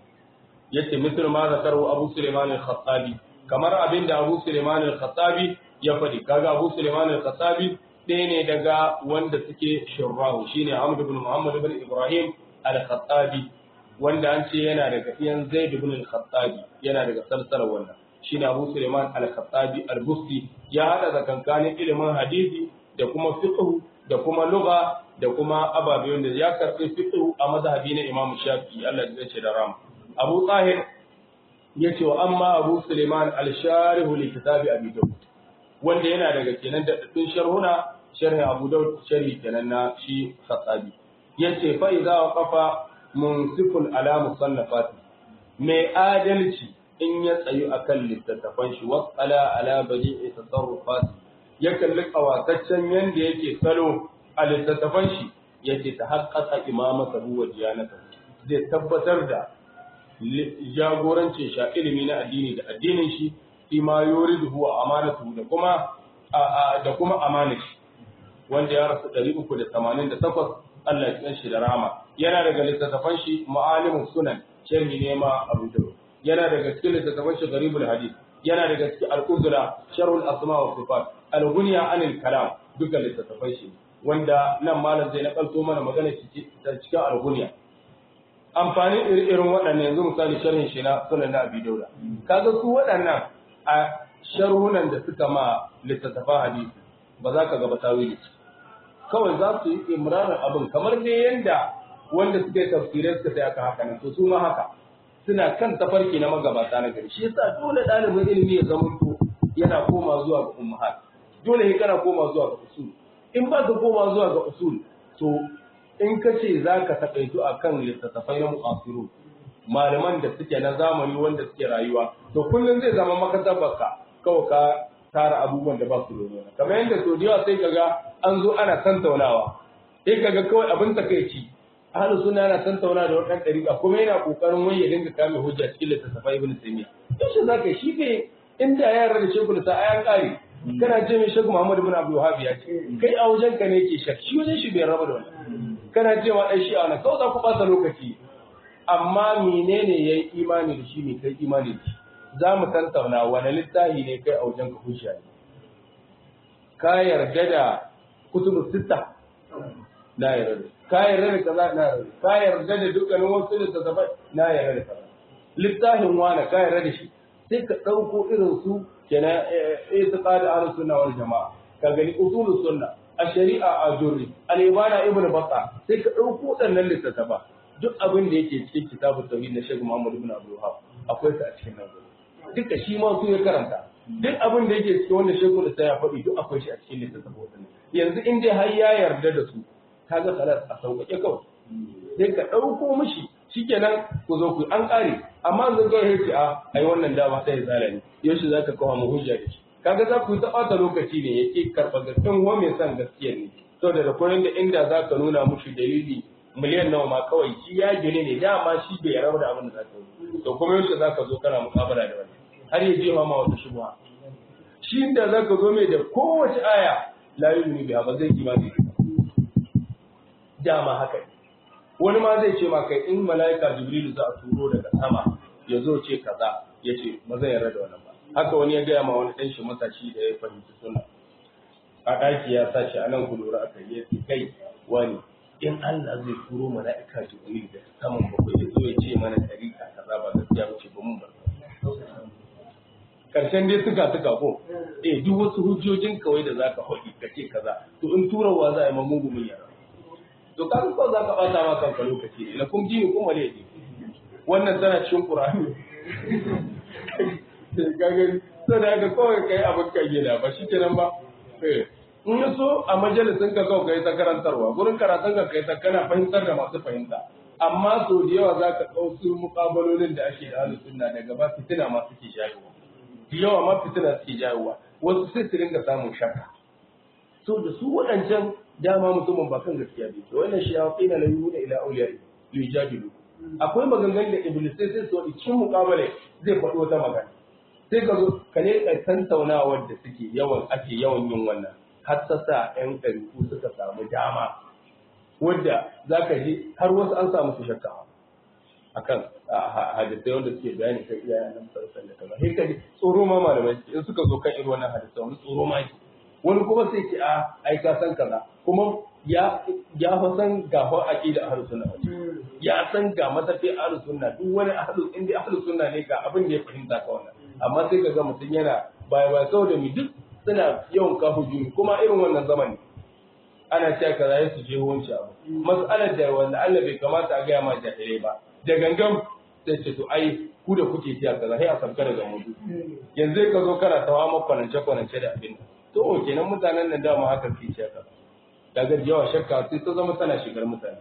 Speaker 1: yace misal ma zakaru abu sulaiman al-khattabi kamar abin da abu sulaiman al-khattabi ya faɗi kaga abu sulaiman al-khattabi ɗaya ne daga wanda suke shurrahu shine Ahmad ibn Muhammad ibn Ibrahim al-Khattabi wanda an ce yana daga iyan Zaid ibn al-Khattabi yana daga salsalar wannan shine Abu Sulaiman al-Khattabi al-Busti ya hada zakankanin ilimin hadisi da kuma fiqh da kuma lugha da kuma ababe wanda ya karbi fiqh a mazhabi na Imam Shafi'i Allah ya ce da ram Abu Tahir yace wa amma Abu Sulaiman al-Sharih li kitabi Abi Dawud wanda yana daga kenan da dadin sharhuna sharhi Abu Dawud sharhi kenan na shi Khattabi yace fa idza waqafa munsifun ala musannafati mai adalci in ya tsayu akan littattafan shi wasala ala badi'i tasarrufati ya kalli kawataccen yanda yake salo a littattafan shi yace ta haqqaqa imamata huwa diyanata zai tabbatar da jagorancin sha ilimi na addini da addinin shi fi ma yuridu huwa amanatu da kuma da kuma amanar shi wanda ya rasu 388 Allah ya shi da rama yana daga littattafan shi ma'alimin sunan sharhi ne ma Abu Dawud yana daga cikin littattafan shi garibul hadith yana daga cikin al-uzra sharhul asma wa sifat al-ghunya anil kalam duka littattafan shi wanda nan malam zai nakalto mana magana shi cikin al-ghunya amfani irin waɗannan yanzu misali sharhin shi na sunan na Abi Dawud kaga su waɗannan a sharhunan da suka ma littattafan hadisi ba za ka ga ba tawili kawai za su yi imrarin abin kamar dai yanda wanda suka yi tafsirai suka sai aka haka nan to su ma haka suna kan tafarki na magabata na gari shi yasa dole ɗalibin ilimi ya zama to yana koma zuwa ga ummahat dole ne kana koma zuwa ga usul in ba ka koma zuwa ga usul to in ka ce za ka taƙaitu a kan littattafai na mu'asiru malaman da suke na zamani wanda suke rayuwa to kullum zai zama makatabarka kawai ka tara abubuwan da ba su da kamar yadda so da yawa sai kaga an zo ana tantaunawa sai kaga kawai abin takaici ahlus sunna yana tantauna da wannan dariƙa kuma yana kokarin wai ya dinga kame hujja cikin littattafai ibn taymiya yaushe zaka shi ne inda ya yarda da shekul sa ayan kare kana ce mai shekul muhammad ibn abdul wahhab ya ce kai a wajen ka ne yake shak shi wajen shi bai raba da wannan kana ce ma dan shi'a na kawai za ku ɓata lokaci amma menene yayi imani da shi ne kai imani da shi za mu tantauna wani littafi ne kai a wajen ka hujja ne ka yarda da kutubu sitta na yarda ka yarda da kaza na yarda ka yarda da dukkanin wasu littattafai na yarda da kaza littafin wani ka yarda da shi sai ka ɗauko irin su kenan itiqad ahlus sunna wal jamaa ka gani usulus sunna a shari'a a jurri al-ibana ibnu batta sai ka ɗauko waɗannan littattafa duk abin da yake cikin kitabut tauhid na Sheikh Muhammad ibn Abdul Wahhab akwai ta a cikin nan duka shi ma su ya karanta duk abin da yake cikin wanda shekul da ya faɗi duk akwai shi a cikin littattafan wadannan yanzu in dai har ya yarda da su kaga salat a sauƙaƙe kawai sai ka ɗauko mishi shikenan ku zo ku an ƙare amma zan ga yace a ai wannan dama sai zala ne yaushe zaka kawo mu hujja da shi kaga za ku yi ta ɓata lokaci ne yake karɓa gaskiyan wa mai son gaskiya ne saboda da koyon da inda za ka nuna mushi dalili miliyan nawa ma kawai shi ya gine ne dama shi bai rabu da abin da za ka yi to kuma yaushe za ka zo kana muƙabala da wani har ya je ma wata shubha shi da za ka zo mai da kowace aya la yu'minu biha ba zai imani dama haka wani ma zai ce ma kai in mala'ika jibrilu za a turo daga sama ya zo ce kaza ya ce ba zai yarda da wannan ba haka wani ya gaya ma wani ɗan shi matashi da ya fahimci suna a ɗaki ya sa shi a nan ku lura aka yi ce kai wani in Allah zai turo mala'ika jibrilu daga saman bakwai ya zo ya ce mana ɗariƙa kaza ba gaskiya ba ce ba mun ba karshen dai suka suka ko eh duk wasu hujjojin kawai da zaka faɗi ka ce kaza to in turawa za a yi ma mugu mun yara to ka ko za ka bata ma kanka lokaci ne lakum dini kuma ne wannan tana cikin qur'ani ka gani sai da haka kawai kai abin ka gida ba shi kenan ba eh in ya so a majalisin ka kawai kai ta karantarwa gurin karatun ka kai ta kana fahimtar da masu fahimta amma sau da yawa za ka ɗau su muƙabalolin da ake da halin sunna daga ba fitina ma suke jayowa da yawa ma fitina suke jayowa wasu sai su ringa samun shakka so da su waɗancan dama mutumin ba kan gaskiya bai to wannan shi ya fi na layu da ila auliya li yujadilu akwai maganganun da iblis sai sai so cikin muƙabale zai faɗo wata magana sai ka zo ka ne ka tantaunawar da suke yawan ake yawan yin wannan har ta sa ƴan ɗariku suka samu dama wadda za ka ji har wasu an samu su shakka akan hadisai wanda suke bayani kan iyayen nan sarsan da kaza sai kaji tsoro ma malamai in suka zo kan irin wannan hadisai wani tsoro ma yake wani kuma sai ce a ai ka san kaza kuma ya ya fa san ga fa aqida ahlus sunna ya san ga matafi ahlus sunna duk wani ahlus inda ahlus sunna ne ga abin da ya fahimta ka wannan amma sai ka ga mutum yana baya baya saboda mi duk suna yawan kafu juni kuma irin wannan zamani ana cewa kaza ya su je wanci abu mas'alar da wanda Allah bai kamata a gaya ma jahilai ba da gangan sai ce to ai ku da kuke cewa kaza sai a sabka daga mutu yanzu ka zo kana tawa ma kwanance kwanance da abin to kenan mutanen nan dama haka ke cewa kaza daga yawa shakka sai ta zama tana shigar mutane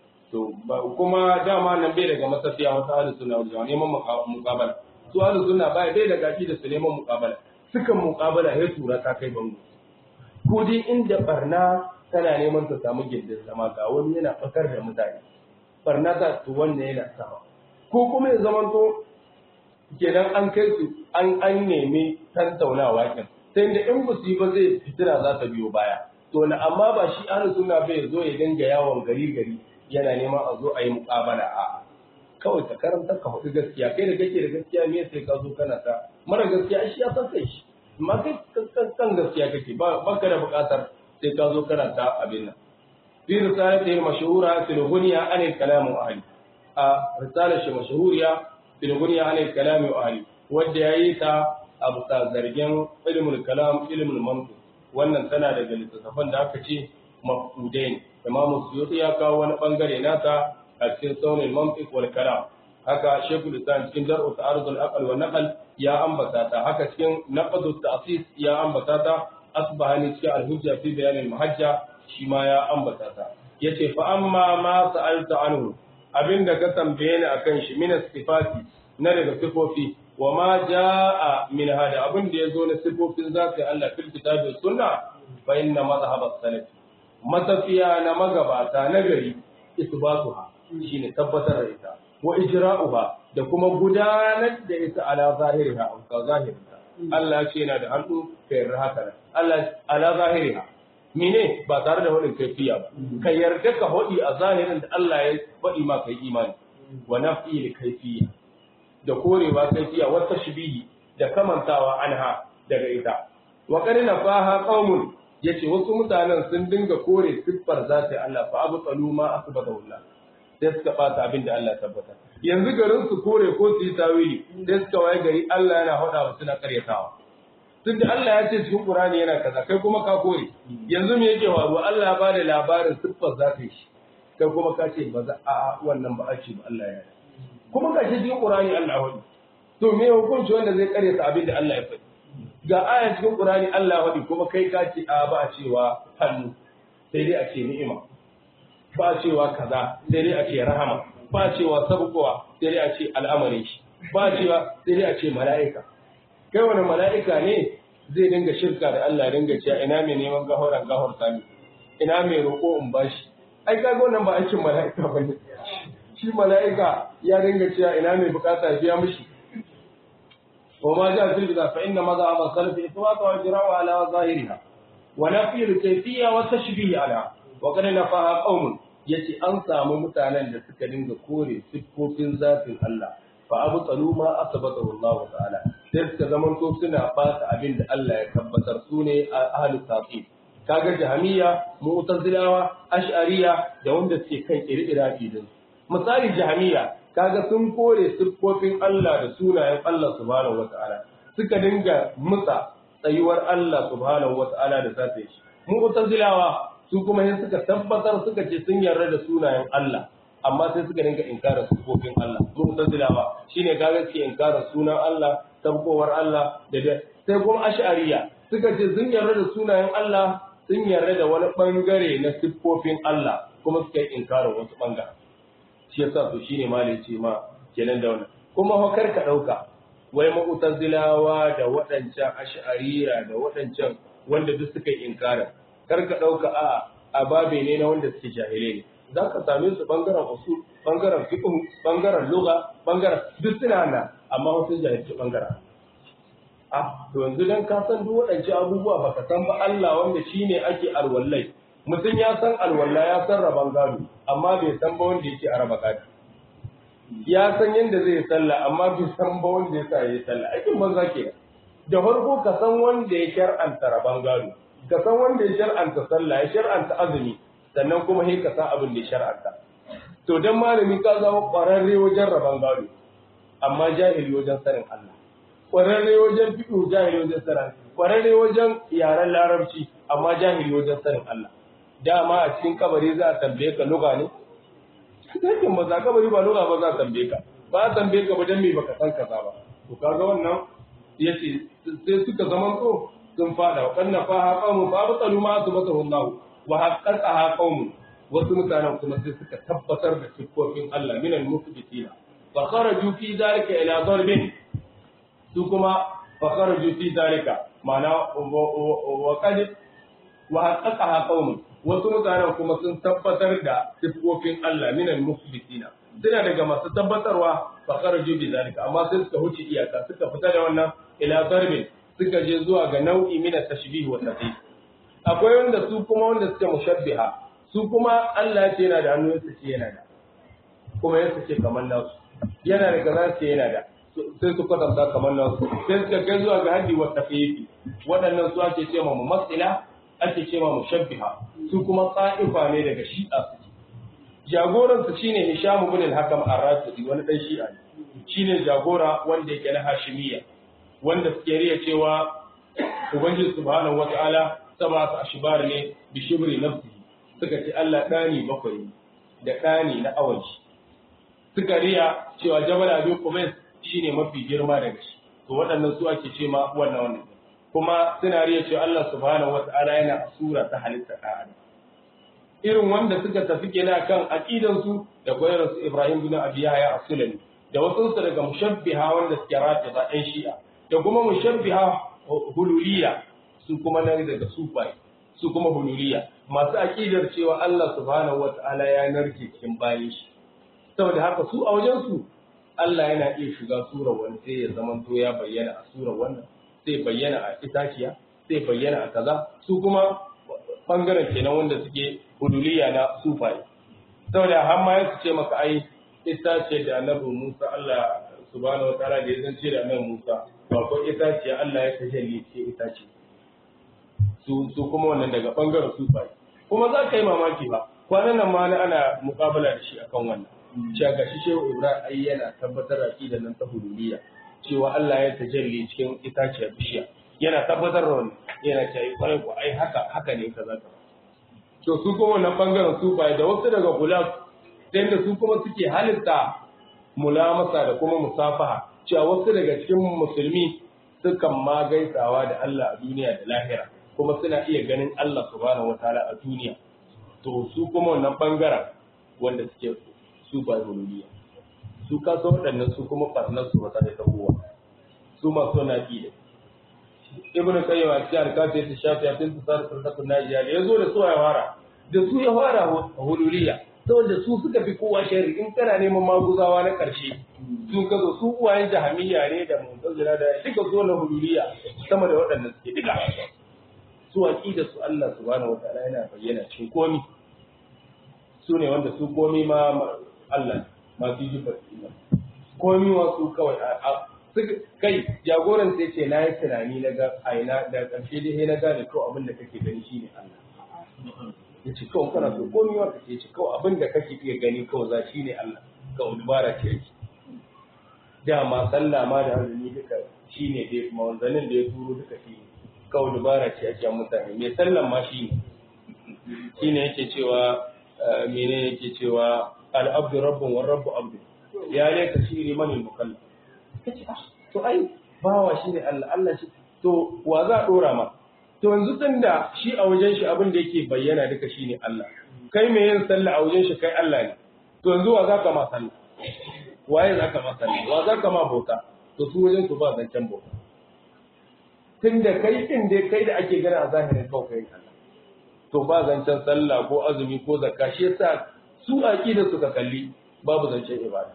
Speaker 1: to kuma dama nan bai daga masafiya wata ahlus sunna wal jama'a neman muqabala su ahlus sunna bai bai daga da su neman muqabala sukan muqabala sai tura ta kai bango ko dai inda barna tana neman ta samu gindin zama ga wani yana fakar da mutane barna ta to wannan yana sama ko kuma ya zama to kenan an kai su an an nemi tantaunawa kin sai da in ba su yi ba zai fitina za ta biyo baya to na amma ba shi ahlus sunna bai zo ya dinga yawon gari gari yana neman a zo a yi muƙabala a kawai ka karanta ka faɗi gaskiya kai da kake da gaskiya me sai ka zo kana ta mara gaskiya shi ya san kai shi amma kai kan gaskiya kake ba ka da buƙatar sai ka zo kana ta abin nan fi risalati mashhura fil ghunya an al kalam wa ahli a risalar shi mashhuriya fil ghunya an al kalam wa ahli wanda yayi ta abu ta zargin ilmul kalam ilmul mantiq wannan tana daga littattafan da aka ce mafudai imamu suyuti ya kawo wani bangare nata a cikin saunin mantiq wal kalam haka shekul islam cikin dar'u ta'arudul aqal wa naqal ya ambata ta haka cikin naqdu ta'sis ya ambata ta asbahani cikin al-hujja fi bayan al-muhajja shi ma ya ambata ta yace fa amma ma sa'alta anhu abinda ka tambaye ni akan shi min sifati na daga sifofi wa ma jaa min hada abin da yazo na sifofin zaka Allah fil kitabi sunna fa inna madhhab as-salaf matafiya na magabata na gari isbatuha shine tabbatar da ita wa ijra'uha da kuma gudanar da ita ala zahiriha ka zahiriha Allah ce yana da hannu ka yarda haka nan Allah ala zahiriha mene ba tare da wadin kaifiya ba ka yarda ka hodi a zahirin da Allah ya faɗi ma kai imani wa nafi li kaifiya da korewa kaifiya wa tashbihi da kamantawa anha daga ita wa qad nafaha qaumun yace wasu mutanen sun dinga kore siffar zati Allah fa abu qalu ma asbata wallah sai suka bata abin da Allah tabbata yanzu garin su kore ko su yi tawili sai suka waye gari Allah yana hada musu na karyatawa tunda Allah ya ce cikin Qur'ani yana kaza kai kuma ka kore yanzu me yake faruwa Allah ya bada labarin siffar zati shi kai kuma ka ce ba za a wannan ba a ce ba Allah ya kuma ka ce cikin Qur'ani Allah ya wadi to me hukunci wanda zai karyata abin da Allah ya faɗi ga aya cikin Qur'ani Allah ya wadi kuma kai ka ce a ba a cewa hannu sai dai a ce ni'ima ba cewa kaza sai dai a ce rahama ba cewa sabkowa sai dai a ce al'amarin shi ba cewa sai dai a ce mala'ika kai wani mala'ika ne zai dinga shirka da Allah dinga cewa ina mai neman gahoran gahor sami ina mai roƙo in bashi ai kaga wannan ba aikin mala'ika bane shi mala'ika ya dinga cewa ina mai bukata biya mishi wa ma ja fil bida fa inna madha aba salaf itwaqa wa jira'u ala zahiriha wa nafi al-kayfiyya wa tashbih ala wa kana nafaha qaumun yace an samu mutanen da suka dinga kore siffofin zatin Allah fa abu tsalu ma asbata Allah ta'ala sai suka zaman to suna fata abin da Allah ya tabbatar su ne ahlus taqi kaga jahmiya mu'tazilawa ash'ariya da wanda suke kan iri-ira idin misali jahmiya kaga sun kore siffofin Allah da sunayen Allah subhanahu wata'ala suka dinga musa tsayuwar Allah subhanahu wata'ala da zatin shi mu'tazilawa su kuma sai suka tabbatar suka ce sun yarda da sunayen Allah amma sai suka dinga inkarar sufofin Allah mu'tazilawa shine kaga suke inkarar sunan Allah tabbowar Allah da sai kuma ash'ariya suka ce sun yarda da sunayen Allah sun yarda da wani bangare na siffofin Allah kuma suka yi inkarar wasu bangare shi yasa to shine malai ce ma kenan da wannan kuma hokar ka dauka wai mu'tazilawa da waɗancan ash'ariya da waɗancan wanda duk suka yi inkarar kar ka ɗauka a a babe ne na wanda suke jahilai ne za ka same su ɓangaren usul ɓangaren fiqh ɓangaren lugha ɓangaren duk suna nan amma wasu jahilci ɓangaren a to yanzu dan ka san duk waɗancan abubuwa baka san ba Allah wanda shine ake alwallai mutum ya san alwala ya san raban gado amma bai san ba wanda yake a raba gado ya san yadda zai sallah amma bai san ba wanda ya sa ya sallah aikin banza ke da farko ka san wanda ya shar'anta raban gado ka san wanda ya shar'anta sallah ya shar'anta azumi sannan kuma sai ka san abin da ya shar'anta to dan malami ka zama ƙwararre wajen rabon gado amma jahili wajen sanin Allah ƙwararre wajen fiɗo jahili wajen sanin ƙwararre wajen yaren larabci amma jahili wajen sanin Allah dama a cikin kabari za a tambaye ka luga ne sakin ba za kabari ba luga ba za a tambaye ka ba a tambaye ka ba dan me baka san kaza ba to kaga wannan yace sai suka zaman so sun fada wa kanna fa ha qawmu fa batalu ma asbatahu Allah wa haqqaqa qawmu wasu mutanen kuma sai suka tabbatar da siffofin Allah minal musbitina fa kharaju fi zalika ila darbin su kuma fa kharaju fi zalika ma'ana wa qad wa haqqaqa qawmu wasu mutanen kuma sun tabbatar da siffofin Allah minal musbitina suna daga masu tabbatarwa fa kharaju bi zalika amma sai suka huce iyaka suka fita da wannan ila darbin suka je zuwa ga nau'i min tashbih wa tafsir akwai wanda su kuma wanda suke mushabbiha su kuma Allah ya ce yana da hannu yasa ce yana da kuma yasa ce kamar nasu yana da kaza ce yana da sai su kwatanta kamar nasu sai suka kai zuwa ga haddi wa tafiyi waɗannan su ake ce ma mumassila ake ce ma mushabbiha su kuma tsa'ifa ne daga shi'a suke jagoran su shine Hisham ibn al-Hakam ar-Rashidi wani dan shi'a ne shine jagora wanda yake na Hashimiyya wanda suke riya cewa Ubangiji subhanahu wata'ala sabatu ashbar ne bi shibri nafsihi suka ce Allah ɗani bakwai da ɗani na awaji suka riya cewa jabal abin kumais shine mafi girma daga shi to waɗannan su ake ce ma wannan wannan kuma suna riya cewa Allah subhanahu wata'ala yana a sura ta halitta ɗan irin wanda suka tafi kenan kan aqidan su da koyar su Ibrahim bin Abi Yahya as-Sulami da wasu su daga mushabbiha wanda suke rata da ɗan Shi'a da kuma mushabbiha hululiya su kuma nan daga sufai su kuma hululiya masu aƙidar cewa Allah subhanahu wata'ala ya narke cikin bayan shi saboda haka su a wajen su Allah yana iya shiga surar wani sai ya zama to ya bayyana a surar wannan sai bayyana a itaciya sai bayyana a kaza su kuma bangaren kenan wanda suke hululiya na sufai saboda har ma su ce maka ai itace da annabi Musa Allah subhanahu wata'ala da ya zance da annabi Musa ba ko itaciya Allah ya tajalli ce itace su su kuma wannan daga bangaren sufai kuma za ka yi mamaki ba kwanan nan ma ana mukabala da shi akan wannan cewa gashi shehu ibrahim ai yana tabbatar da nan ta huluriya cewa Allah ya tajalli cikin itaciyar bishiya yana tabbatar da wannan yana cewa kwarai ko ai haka haka ne kaza ka to su kuma wannan bangaren sufai da wasu daga gulab sai da su kuma suke halitta mulamasa da kuma musafaha cewa wasu daga cikin musulmi sukan ma gaisawa da Allah a duniya da lahira kuma suna iya ganin Allah subhanahu wataala a duniya to su kuma wannan bangaren wanda suke su ba rululiya su ka so waɗannan su kuma farnar su wata da kowa su masu na da ibn qayyim a cikin alkafi ta shafi a cikin tsar tsarkakun najiya da yazo da su ya fara da su ya fara hululiya saboda su suka fi kowa sharri in kana neman maguzawa na ƙarshe sun ka zo su uwayen jahamiyya ne da muntazila da duka zo na hululiya sama da waɗannan suke duka su aqida su Allah subhanahu wataala yana bayyana cikin komi su ne wanda su komi ma Allah ma fi jifar iman komi wa su kawai kai jagoran sai ce na yi tunani na ga aina da ƙarshe dai na gane kawai abin da kake gani shine Allah ya ce kawai kana so komi wa kake ce kawai abin da kake iya gani kawai za shine Allah kawai dubara ce yake dama sallah ma da azumi duka shine dai mawanzanin da ya turo duka shine kawai dubara ce ake mutane mai sallan ma shi ne shi ne yake cewa mene yake cewa al'abdu rabbun wa rabbu abdu ya ne ka shiri mani mukalla kace ah to ai bawa shi ne Allah Allah shi to wa za a dora ma to yanzu tun da shi a wajen shi abin da yake bayyana duka shi ne Allah kai mai yin sallah a wajen shi kai Allah ne to yanzu wa za ka ma sallah waye za ka ma sallah wa za ka ma bauta to su wajen su ba zancen bauta tun da kai din dai kai da ake gana a zahirin kawai kai Allah to ba zancen sallah ko azumi ko zakka shi yasa su aqida suka kalli babu zancen ibada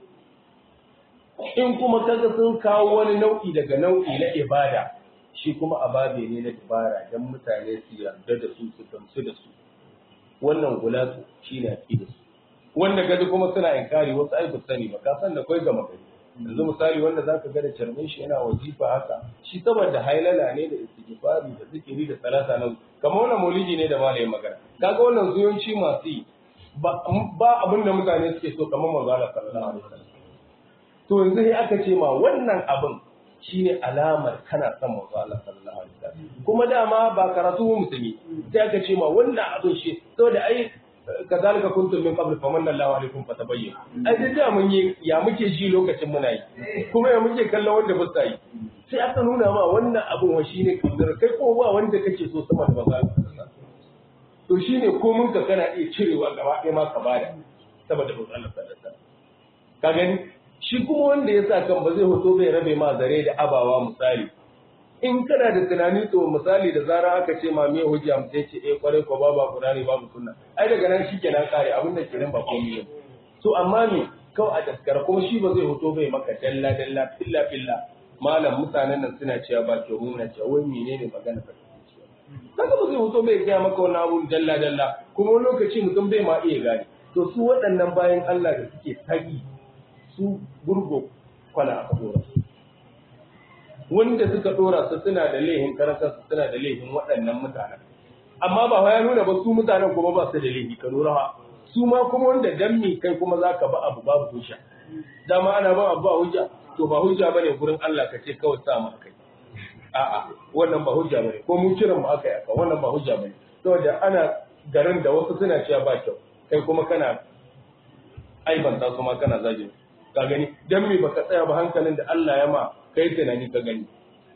Speaker 1: in kuma kaga sun kawo wani nau'i daga nau'i na ibada shi kuma ababe ne na ibara dan mutane su yarda da su su gamsu da su wannan gulatu shine aqida su wanda kaji kuma suna inkari wasu ai sani ba ka san da kai gama gari yanzu misali wanda zaka ga da charmin shi yana wajifa haka shi saboda hailala ne da istighfari da zikiri da salata nan kamar wannan maulidi ne da malamin magana kaga wannan zuyanci masu yi ba abin da mutane suke so kamar manzo Allah sallallahu alaihi wasallam to yanzu sai aka ce ma wannan abin shine alamar kana son manzo Allah sallallahu alaihi wasallam kuma dama ba karatu musulmi sai aka ce ma wannan abin shi saboda ai kazalika kuntum min qabl famanna Allahu alaikum fatabayyin ai da da mun yi ya muke ji lokacin muna yi kuma ya muke kallon wanda ba sa yi sai aka nuna ma wannan abin wa shine kabir kai ko ba wanda kake so sama da manzo to shine ko mun ka kana iya cirewa gaba ɗaya ma ka bada saboda manzo Allah sallallahu alaihi wasallam ka gani shi kuma wanda ya sa kan ba zai hoto bai rabe ma zare da abawa misali in kana da tunani to misali da zara aka ce ma me hujja mu sai ce eh kware ko babu qur'ani babu sunna ai daga nan shikenan kare abin da kenan ba komai ne to amma me kawai a daskara kuma shi ba zai hoto bai maka dalla dalla filla filla malam mutanen nan suna cewa ba ke muna cewa wai menene magana ba kaga ba zai hoto bai ga maka wannan abun dalla dalla kuma wani lokaci mutum bai ma iya gane to su waɗannan bayan Allah da suke tagi su gurgo kwana aka dora su wanda suka dora su suna da laihin karanta su suna da laihin waɗannan mutanen amma ba ya nuna ba su mutanen kuma ba su da laihi ka lura ha su ma kuma wanda dan me kai kuma zaka ba abu babu hujja dama ana ba abu ba hujja to ba hujja bane gurin Allah ka ce kawai sa mu kai a'a wannan ba hujja bane ko mu kiran mu aka yi aka wannan ba hujja bane saboda ana garin da wasu suna cewa ba kyau kai kuma kana aibanta su ma kana zagin ka gani dan me baka tsaya ba hankalin da Allah ya ma kai tunani ka gani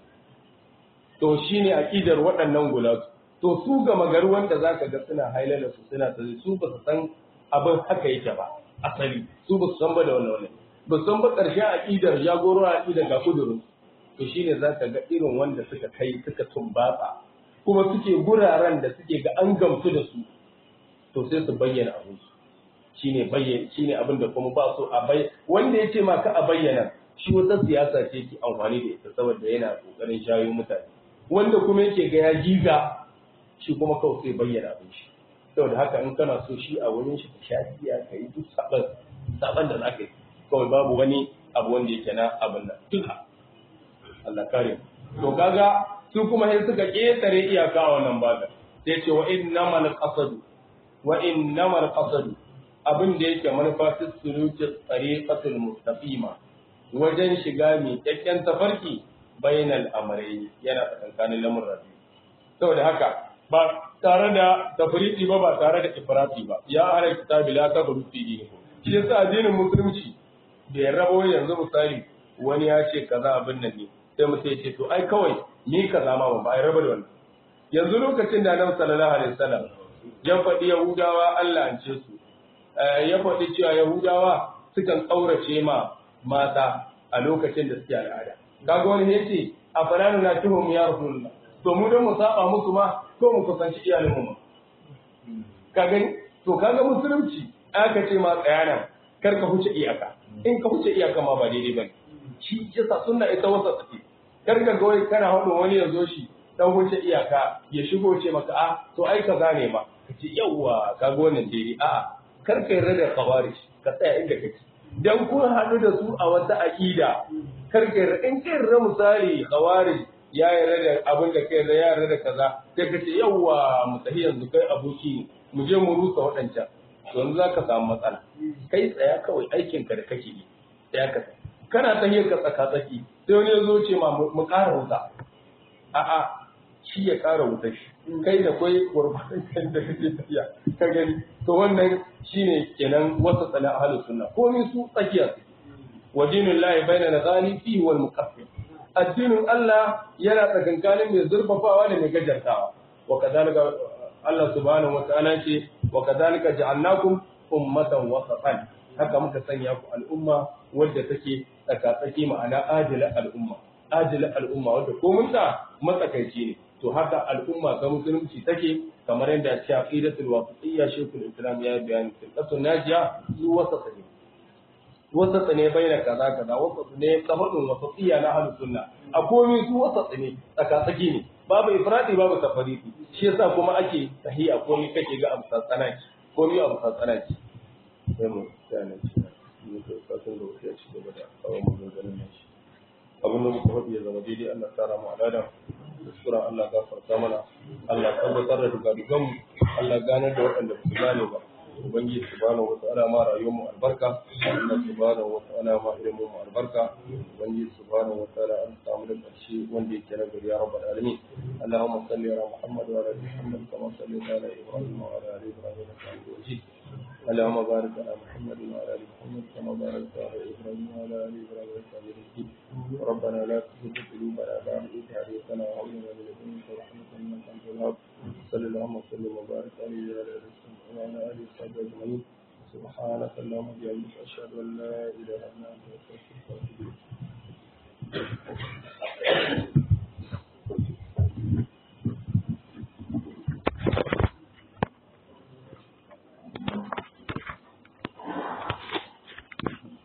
Speaker 1: to shine aqidar waɗannan gulatu to su ga magaru wanda zaka ga suna hailala su suna tsari su ba su san abin haka yake ba asali su ba su san ba da wannan wannan ba su san ba ƙarshen aqidar jagoro aqidar ga kudurin to shine zaka ga irin wanda suka kai suka tumbatsa kuma suke guraren da suke ga an gamsu da su to sai su bayyana abin su shine bayyana shine abin da kuma ba so a bai wanda yace ma ka a bayyana shi wata siyasa ce ke amfani da ita saboda yana kokarin shayo mutane wanda kuma yake ga ya giga shi kuma kawai sai bayyana abin shi saboda haka in kana so shi a wurin shi ka sha giya ka yi duk saban saban da zaka yi kawai babu wani abu wanda yake na abin nan duka Allah kare to kaga su kuma sai suka ketare iyaka a wannan baga sai ce wa innamal qasadu wa innamal qasadu abin da yake manufa su suluki tsariƙatul mustaqima wajen shiga mai kyakkyan tafarki bainal amrai yana tsakankanin lamurra biyu saboda haka ba tare da tafriti ba ba tare da ifrati ba ya ala kitabi la tabru fi dinikum shi yasa addinin musulunci da ya rabo yanzu misali wani ya ce kaza abin nan ne sai mutum ya ce to ai kawai ni kaza ma ba ai raba da wannan yanzu lokacin da Annabi sallallahu alaihi wasallam ya faɗi Yahudawa Allah an ce su ya faɗi cewa Yahudawa sukan ƙaurace ma mata a lokacin da suke al'ada. Kaga wani ya ce, a fananu na tuhum ya rasulullah. To mu don mu saba musu ma ko mu kusanci iyalin mu. Ka gani? To kaga musulunci aka ce ma tsaya nan kar ka huce iyaka. In ka huce iyaka ma ba daidai bane. Shi yasa sunna ita wasa take. Kar ka ga wai kana hado wani ya zo shi dan huce iyaka ya shigo ce maka a to ai ka gane ma. Ka ce yawwa kaga wannan daidai a'a kar ka yarda da khawarij ka tsaya inda kake dan kun haɗu da su a wata aqida kar ka yarda in ka yarda misali khawarij ya yarda da abin da kai yarda ya yarda da kaza sai ka ce yawa mu tafi yanzu kai aboki ne mu je mu rusa waɗancan to yanzu zaka samu matsala kai tsaya kawai aikin ka da kake yi tsaya ka kana tahiyar ka tsaka tsaki sai wani ya zo ce ma mu ƙara wuta a'a shi ya ƙara wuta shi kai da kwai gurbatin kan da kake tafiya ka gani to wannan shine kenan wasa tsala ahlus sunna komai su tsakiya su wa dinul lahi baina nazali fi wal muqaffil addinin Allah yana tsakankanin mai zurfafawa da mai gajartawa wa kadalika Allah subhanahu wa ta'ala ce wa kadalika ja'alnakum ummatan wasatan haka muka sanya ku al'umma wadda take tsaka-tsaki ma'ana ajila al'umma ajila al'umma wadda komunta matsakaici ne to haka al'umma ta musulunci take kamar yadda ce aqidatul wasatiyya shekul islam ya bayani tilkatun najiya su wasata ne wasata ne baina kaza kaza wasata ne kafadun wasatiyya na ahlus sunna a komai su wasata ne tsakatsaki ne babu ifradi babu tafaridi shi yasa kuma ake sahiha komai kake ga abu tsanaki komai abu tsanaki sai mu tsaya satin da wuce ya ci gaba da kawo maganganun nan shi abin da muka faɗi ya zama daidai Allah tara mu alada kuskuren Allah gafarta mana Allah tabbatar da dugadugan mu Allah ganar da waɗanda ba su gane ba ubangiji subhanahu wata'ala ma rayuwar mu albarka Allah subhanahu wata'ala ma ilimin mu albarka ubangiji subhanahu wata'ala an samu da ƙarshe wanda yake na gari ya rabbal alamin Allahumma salli ala Muhammad wa ala ali Muhammad kama sallaita ala Ibrahim wa ala ali Ibrahim innaka Hamidum Majid اللهم بارك على محمد وعلى ال محمد كما باركت على ابراهيم وعلى ال ابراهيم انك حميد مجيد ربنا لا تزغ قلوبنا بعد إذ هديتنا وهب لنا من لدنك رحمة انك انت الوهاب صلى اللهم وسلم وبارك عليه وعلى اله وصحبه وعلى اله وصحبه اجمعين سبحانك اللهم وبحمدك اشهد ان لا اله الا انت استغفرك واتوب اليك